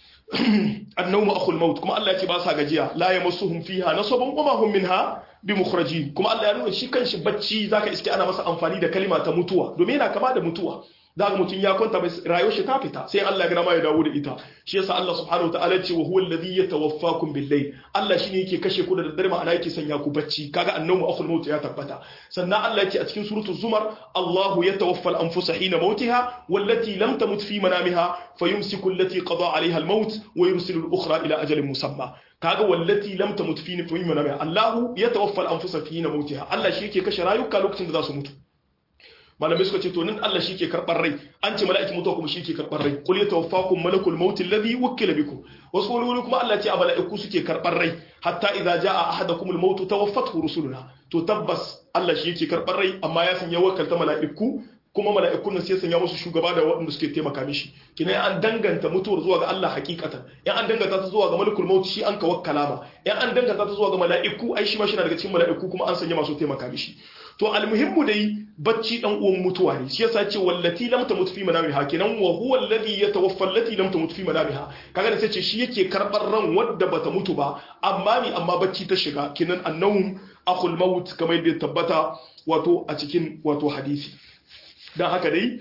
annawmu akhul maut kuma Allah ya ce ba sa gajiya la yamassuhum fiha nasabun wa ma hum minha bimukhrajin kuma Allah ya nuna shi kanshi bacci zaka iske ana masa amfani da kalima ta mutuwa domin yana kama da mutuwa zaka mutum ya kwanta bai rayuwar shi ta fita sai Allah ya gina ma ya dawo da ita shi yasa Allah subhanahu wa ta'ala ce wa huwa alladhi yatawaffakum bil-layl Allah shine yake kashe ku da daddare ma'ana yake sanya ku bacci kaga annamu akhul maut ya tabbata sannan Allah yake a cikin suratul zumar Allahu yatawaffa al-anfusa hina mautiha wallati lam tamut fi manamiha fayumsiku allati qada 'alayha al-maut wa yursilu al-ukhra ila ajalin musamma kaga wallati lam tamut fi manamiha Allahu yatawaffa al-anfusa hina mautiha Allah shi yake kashe rayuka lokacin da za su mutu malamai suka ce to nan Allah shi ke karɓar rai an ce mala'iki mutuwa kuma shi ke karɓar rai qul yatawaffakum malakul maut alladhi wukkila bikum wasu wani kuma Allah ce a mala'iku suke karɓar rai hatta idza jaa ahadakumul maut tawaffathu rusuluna to tabbas Allah shi yake karɓar rai amma ya sanya wakalta mala'iku kuma mala'ikun nan sai sanya musu shugaba da waɗanda suke taimaka mishi kina an danganta mutuwar zuwa ga Allah hakikatan in an danganta ta zuwa ga malakul maut shi an ka wakkala ma in an danganta ta zuwa ga mala'iku ai shi ma shi daga cikin mala'iku kuma an sanya masu taimaka mishi to almuhimmu dai bacci dan uwan mutuwa ne shi yasa ce wallati lam tamut fi manamiha kenan wa huwa alladhi yatawaffa allati lam tamut fi manamiha kaga da sai ce shi yake karbar ran wadda bata mutu ba amma mi amma bacci ta shiga kenan annawm akhul maut kamar yadda tabbata wato a cikin wato hadisi dan haka dai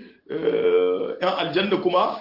yan aljanna kuma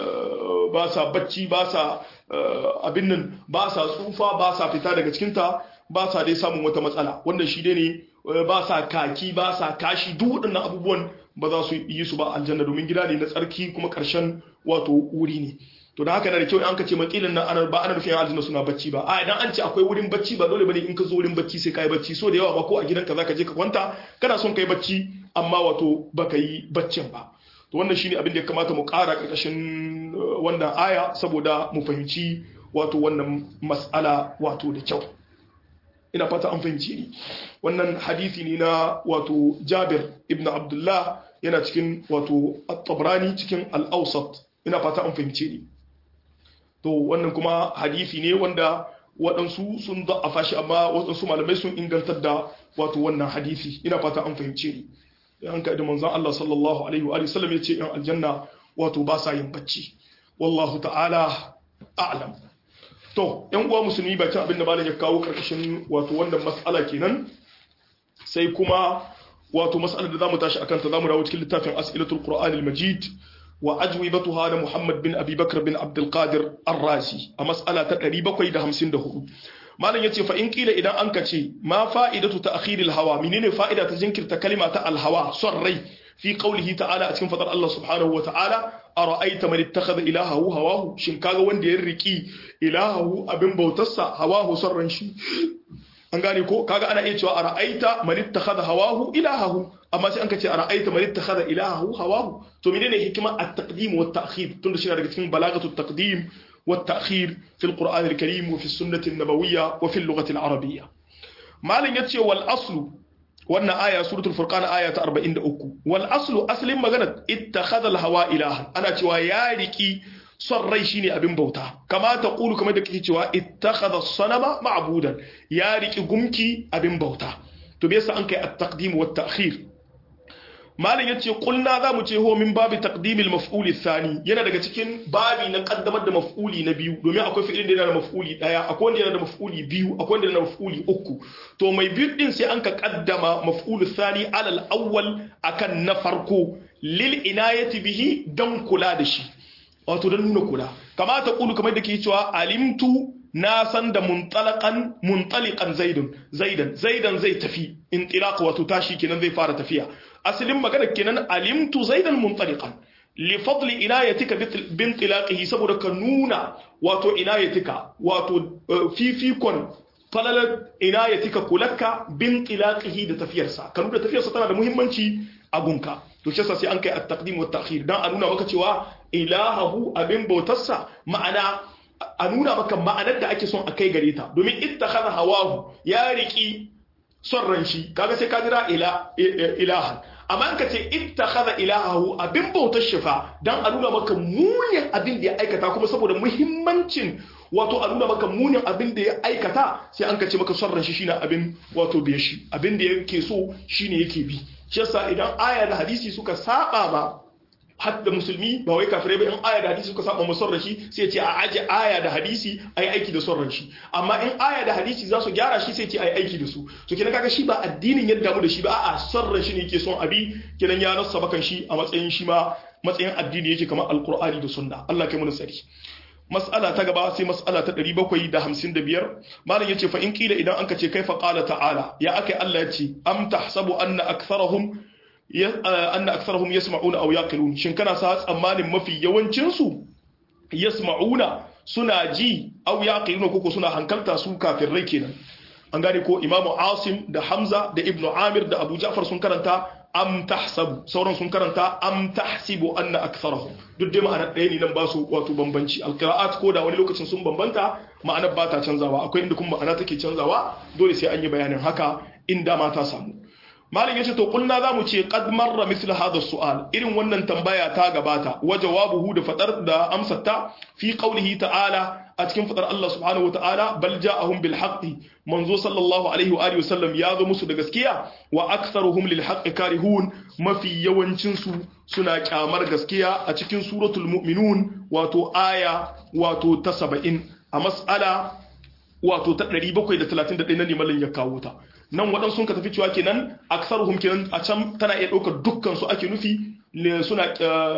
ba sa bacci ba sa abin nan ba sa tsufa ba sa fita daga cikinta ba sa dai samun wata matsala wannan shi dai ne ba sa kaki ba sa kashi duk waɗannan abubuwan ba za su yi su ba aljanna domin gida ne na tsarki kuma ƙarshen wato wuri ne to da haka na da kyau an ka ce makilin nan ana ba ana nufin aljanna suna bacci ba a idan an ce akwai wurin bacci ba dole bane in ka zo wurin bacci sai kai bacci so da yawa ba ko a gidanka zaka je ka kwanta kana son kai bacci amma wato baka yi baccin ba to wannan shine abin da ya kamata mu ƙara ƙarƙashin wannan aya saboda mu fahimci wato wannan mas'ala wato da kyau ina fata an fahimci ni wannan hadisi ne na wato Jabir ibn Abdullah yana cikin wato At-Tabrani cikin Al-Awsat ina fata an fahimci ni to wannan kuma hadisi ne wanda waɗansu sun da'afa shi amma waɗansu malamai sun ingantar da wato wannan hadisi ina fata an fahimce ni an ka da manzon Allah sallallahu alaihi wa sallam ya ce yan aljanna wato ba sa yin bacci wallahu ta'ala a'lam to yan uwa musulmi bakin abin da malam ya kawo karkashin wato wannan mas'ala kenan sai kuma wato mas'alar da zamu tashi akan ta zamu dawo cikin littafin as'ilatul qur'anil majid wa ajwibatuha da muhammad bin abi bakr bin abdul qadir ar-razi a mas'ala ta 754 malam yace fa in kila idan an kace ma fa'idatu ta'khiril hawa menene fa'ida ta jinkirta kalima ta al-hawa son rai fi qawlihi ta'ala a cikin fadar Allah subhanahu wa ta'ala ara'aita man ittakhadha ilahahu hawahu shin kaga wanda ya riki ilahahu abin bautarsa hawahu son ran shi an gane ko kaga ana iya cewa ara'aita man ittakhadha hawahu ilahahu amma sai an kace ara'aita man ittakhadha ilahahu hawahu to menene hikima at-taqdim wa at-ta'khir tunda shi daga cikin balagatu at-taqdim والتأخير في القرآن الكريم وفي السنة النبوية وفي اللغة العربية ما لن يتشي والأصل وأن آية سورة الفرقان آية 43 والأصل أصل مغنى اتخذ الهواء إلها أنا تشوى ياركي son rai shine abin bauta kama ta kulu kamar da kake cewa ittakhadha sanama ma'budan ya riki gumki abin bauta to me yasa an kai at-taqdim wa at-ta'khir malam yace kulna za mu ce ho min babi taqdimil maf'uli thani yana daga cikin babi na kaddamar da maf'uli na biyu domin akwai fi'ilin da yana da maf'uli daya akwai wanda yana da maf'uli biyu akwai wanda yana da maf'uli uku to mai biyu din sai an ka kaddama maf'ulu thani alal awwal akan na farko lil inayati bihi dan kula da shi wato dan nuna kula kamata kulu kamar da ke cewa alimtu na san da muntalakan muntalikan zaidun zaidan zaidan zai tafi intilaq wato tashi kenan zai fara tafiya asalin magana kenan alimtu zaidan muntaliqan li fadli inayatika bi intilaqihi saboda ka nuna wato inayatika wato fifikon falalar inayatika kulakka bi intilaqihi da tafiyarsa ka nuna tafiyarsa tana da muhimmanci a gunka to shi sai an kai at-taqdim wa at-ta'khir dan a nuna maka cewa ilahahu abin bautarsa ma'ana a nuna maka ma'anar da ake son a kai gare ta domin ittakhadha hawahu ya riki son ran shi kaga sai ka jira ila ilahan amma in ka ce ittakhadha ilahahu abin bautar shifa dan a nuna maka munin abin da ya aikata kuma saboda muhimmancin wato a nuna maka munin abin da ya aikata sai an ka ce maka son ran shi shine abin wato biye shi abin da yake so shine yake bi shi yasa idan aya da hadisi suka saba ba hadda musulmi ba wai kafirai ba in aya da hadisi suka saba mu son shi sai ce a aje aya da hadisi ai aiki da son shi amma in aya da hadisi za su gyara shi sai ce ai aiki da su to kenan kaga shi ba addinin yadda mu da shi ba a'a son shi ne yake son abi kenan ya nassa bakan shi a matsayin shi ma matsayin addini yake kamar alqur'ani da sunna Allah kai mu sari mas'ala ta gaba sai mas'ala ta 755 malam yace fa in kila idan anka ce kaifa qala ta'ala ya akai Allah yace am tahsabu anna aktharahum anna aktharuhum yasma'una aw yaqilun shin kana sa tsammanin mafi yawancin su yasma'una suna ji aw yaqiluna koko suna hankalta su kafirai kenan an gane ko imamu asim da hamza da ibnu amir da abu ja'far sun karanta am tahsabu sauran sun karanta am tahsibu anna aktharuhum duk dai ma'anar ɗaya ne nan ba su wato bambanci alqira'at ko da wani lokacin sun bambanta ma'anar ba ta canzawa akwai inda kuma ma'ana take canzawa dole sai an yi bayanin haka inda ma ta samu malam yace to kulna zamu ce qad marra misl hadha su'al irin wannan tambaya ta gabata wa jawabuhu da fadar da amsarta fi qawlihi ta'ala a cikin fadar Allah subhanahu wa ta'ala bal ja'ahum bil haqqi manzo sallallahu alaihi wa alihi wasallam ya zo musu da gaskiya wa aktharuhum lil haqqi karihun mafi yawancin su suna kyamar gaskiya a cikin suratul mu'minun wato aya wato ta 70 a mas'ala wato ta 731 na limalin ya kawo ta nan waɗansu sun ka tafi cewa kenan aksaruhum kenan a can tana iya ɗaukar dukkan su ake nufi suna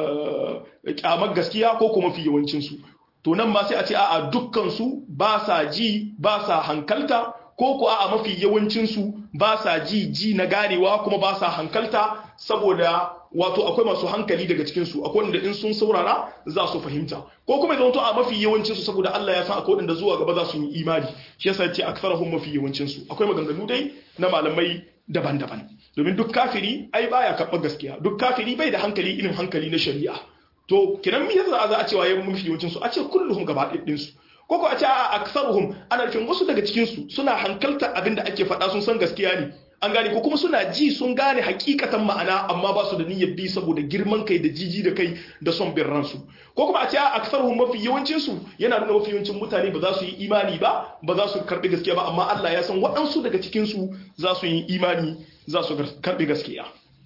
kyamar gaskiya ko kuma fi yawancin su to nan ma sai a ce a'a dukkan su ba sa ji ba sa hankalta ko ko a'a mafi yawancin su ba sa ji ji na ganewa kuma ba sa hankalta saboda wato akwai masu hankali daga cikin su akwai wanda in sun saurara za su fahimta ko kuma idan to a mafi yawancin su saboda Allah ya san akwai wanda zuwa gaba za su yi imani shi yasa ce aktharuhum mafi yawancin su akwai maganganu dai na malamai daban-daban domin duk kafiri ai baya karɓar gaskiya duk kafiri bai da hankali irin hankali na shari'a to kiran me yasa za a cewa yayin mafi yawancin su a ce kulluhum gaba ɗin su ko ko a ce a aktharuhum ana nufin wasu daga cikin su suna hankalta abin da ake faɗa sun san gaskiya ne an gane ko kuma suna ji sun gane hakikatan ma'ana amma ba su da niyyar bi saboda girman kai da jiji da kai da son bin ransu ko kuma a ce a aksarhum mafi yawancin su yana nuna mafi yawancin mutane ba za su yi imani ba ba za su karbi gaskiya ba amma Allah ya san waɗansu daga cikin su za su yi imani za su karbi gaskiya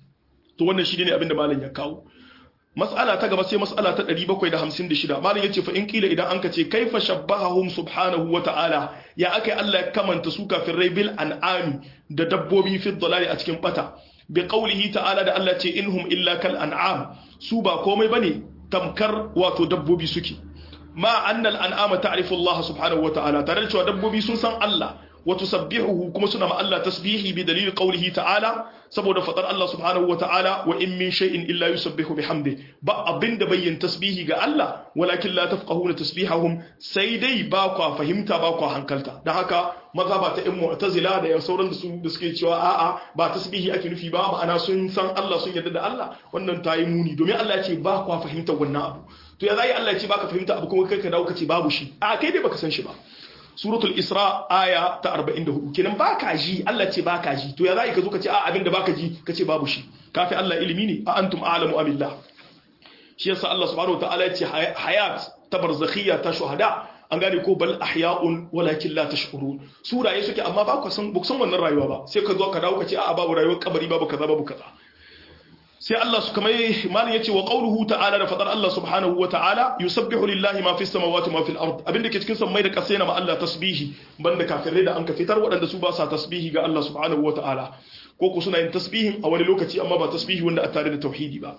to wannan shi ne abin da malam ya kawo mas'ala ta gaba sai mas'ala ta 756 malam yace fa in kila idan anka ce kaifa shabbahahum subhanahu wa ta'ala ya akai Allah ya kamanta su kafirai bil an'ami da dabbobi fi dhalali a cikin bata bi qawlihi ta'ala da Allah ce inhum illa kal an'am su ba komai bane tamkar wato dabbobi suke ma annal an'ama ta'rifu Allah subhanahu wa ta'ala tare da cewa dabbobi sun san Allah wa tusabbihuhu kuma suna ma Allah tasbihi bi dalil qawlihi ta'ala saboda fadar Allah subhanahu wa ta'ala wa in min shay'in illa yusabbihu bihamdi ba abinda bayyin tasbihi ga Allah walakin la tafqahuna tasbihahum sai dai ba kwa fahimta ba kwa hankalta dan haka mazhaba ta in mu'tazila da sauran da su da suke cewa a'a ba tasbihi ake nufi ba ma'ana sun san Allah sun yarda da Allah wannan ta yi muni domin Allah ya ce ba kwa fahimta wannan abu to ya zai Allah ya ce baka fahimta abu kuma kai ka dawo ka ce babu shi a kai dai baka san shi ba suratul isra aya ta 44 kenan baka ji Allah ce baka ji to ya zai ka zo ka ce a abinda baka ji ka ce babu shi kafi Allah ilimi ne a antum a'lamu amillah shi yasa Allah subhanahu wataala ya ce hayat ta barzakhiyya ta shuhada an gane ko bal ahya'un walakin la tashkurun suraye suke amma ba ku san ba san wannan rayuwa ba sai ka zo ka dawo ka ce a babu rayuwar kabari babu kaza babu kaza sai Allah su kamar malin yace wa qawluhu ta'ala da fadar Allah subhanahu wa ta'ala yusabbihu lillahi ma fis samawati ma fil ard abinda ke cikin sammai da kasai na ma Allah tasbihi banda kafirai da an ka fitar waɗanda su ba sa tasbihi ga Allah subhanahu wa ta'ala ko ku suna yin tasbihin a wani lokaci amma ba tasbihi wanda a tare da tauhidi ba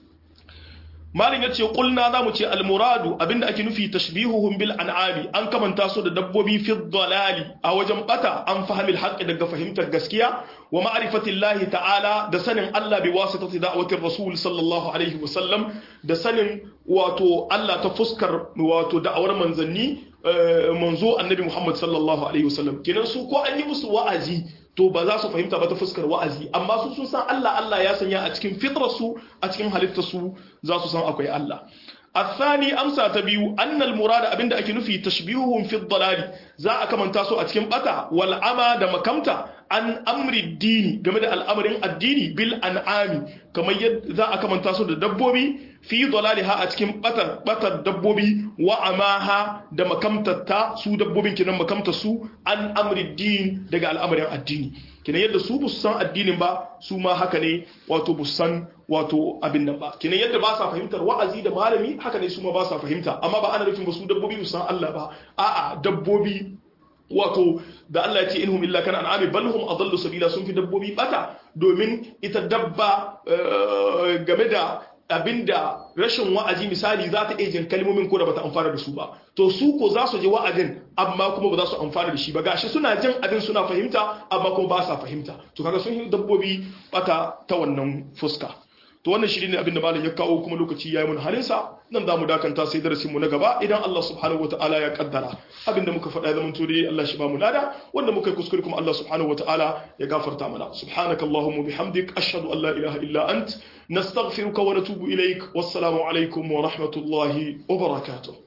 malin ya ce kulna za mu ce almuradu abinda ake nufi tashbihuhum bil an'ami an kamanta su da dabbobi fi dalali a wajen bata an fahimil haqqi daga fahimtar gaskiya wa ma'rifatillahi ta'ala da sanin Allah bi wasitati da'watir rasul sallallahu alaihi wa sallam da sanin wato Allah ta fuskar wato da'awar manzanni manzo annabi Muhammad sallallahu alaihi wa sallam kenan su ko an yi musu wa'azi to ba za su fahimta ba ta fuskar wa'azi amma su sun san Allah Allah ya sanya a cikin fitrarsu a cikin halittarsu za su san akwai Allah الثاني أمسى تبيو أن المراد أبند أكي نفي تشبيههم في الضلال زا أكمن تاسو أتكم بتا والعمى دم كمتا عن أمر الدين جمد الأمر الديني بالأنعام كما يد ذا أكمن تاسو دبوبي في ضلالها أتكم بتا بتا دبوبي وعماها دم كمتا تا سو دبوبي كنا مكمتا سو عن أمر الدين دقى الأمر الديني kina yadda su bu san addinin ba su ma haka ne wato bu san wato abin nan ba kina yadda ba sa fahimtar wa'azi da malami haka ne su ma ba sa fahimta amma ba ana nufin ba su dabbobi bu san Allah ba a'a dabbobi wato da Allah ya ce inhum illa kana an'ami bal hum adallu sabila sun fi dabbobi bata domin ita dabba game da abinda rashin wa'azi misali za ta ejin kalmomin ko da bata amfana da su ba to su ko za su ji wa'azin amma kuma ba za su amfana da shi ba gashi suna jin abin suna fahimta amma kuma ba sa fahimta to kaga sun yi dabbobi bata ta wannan fuska to wannan shi ne abin da malam ya kawo kuma lokaci yayi mun halinsa nan za mu dakanta sai darasin mu na gaba idan Allah subhanahu wataala ya kaddara abin da muka faɗa zaman to dai Allah shi ba mu lada wanda muka yi kuskure kuma Allah subhanahu wataala ya gafarta mana subhanakallahumma bihamdik ashhadu an la ilaha illa ant nastaghfiruka wa natubu ilaik wassalamu alaikum wa rahmatullahi wa barakatuh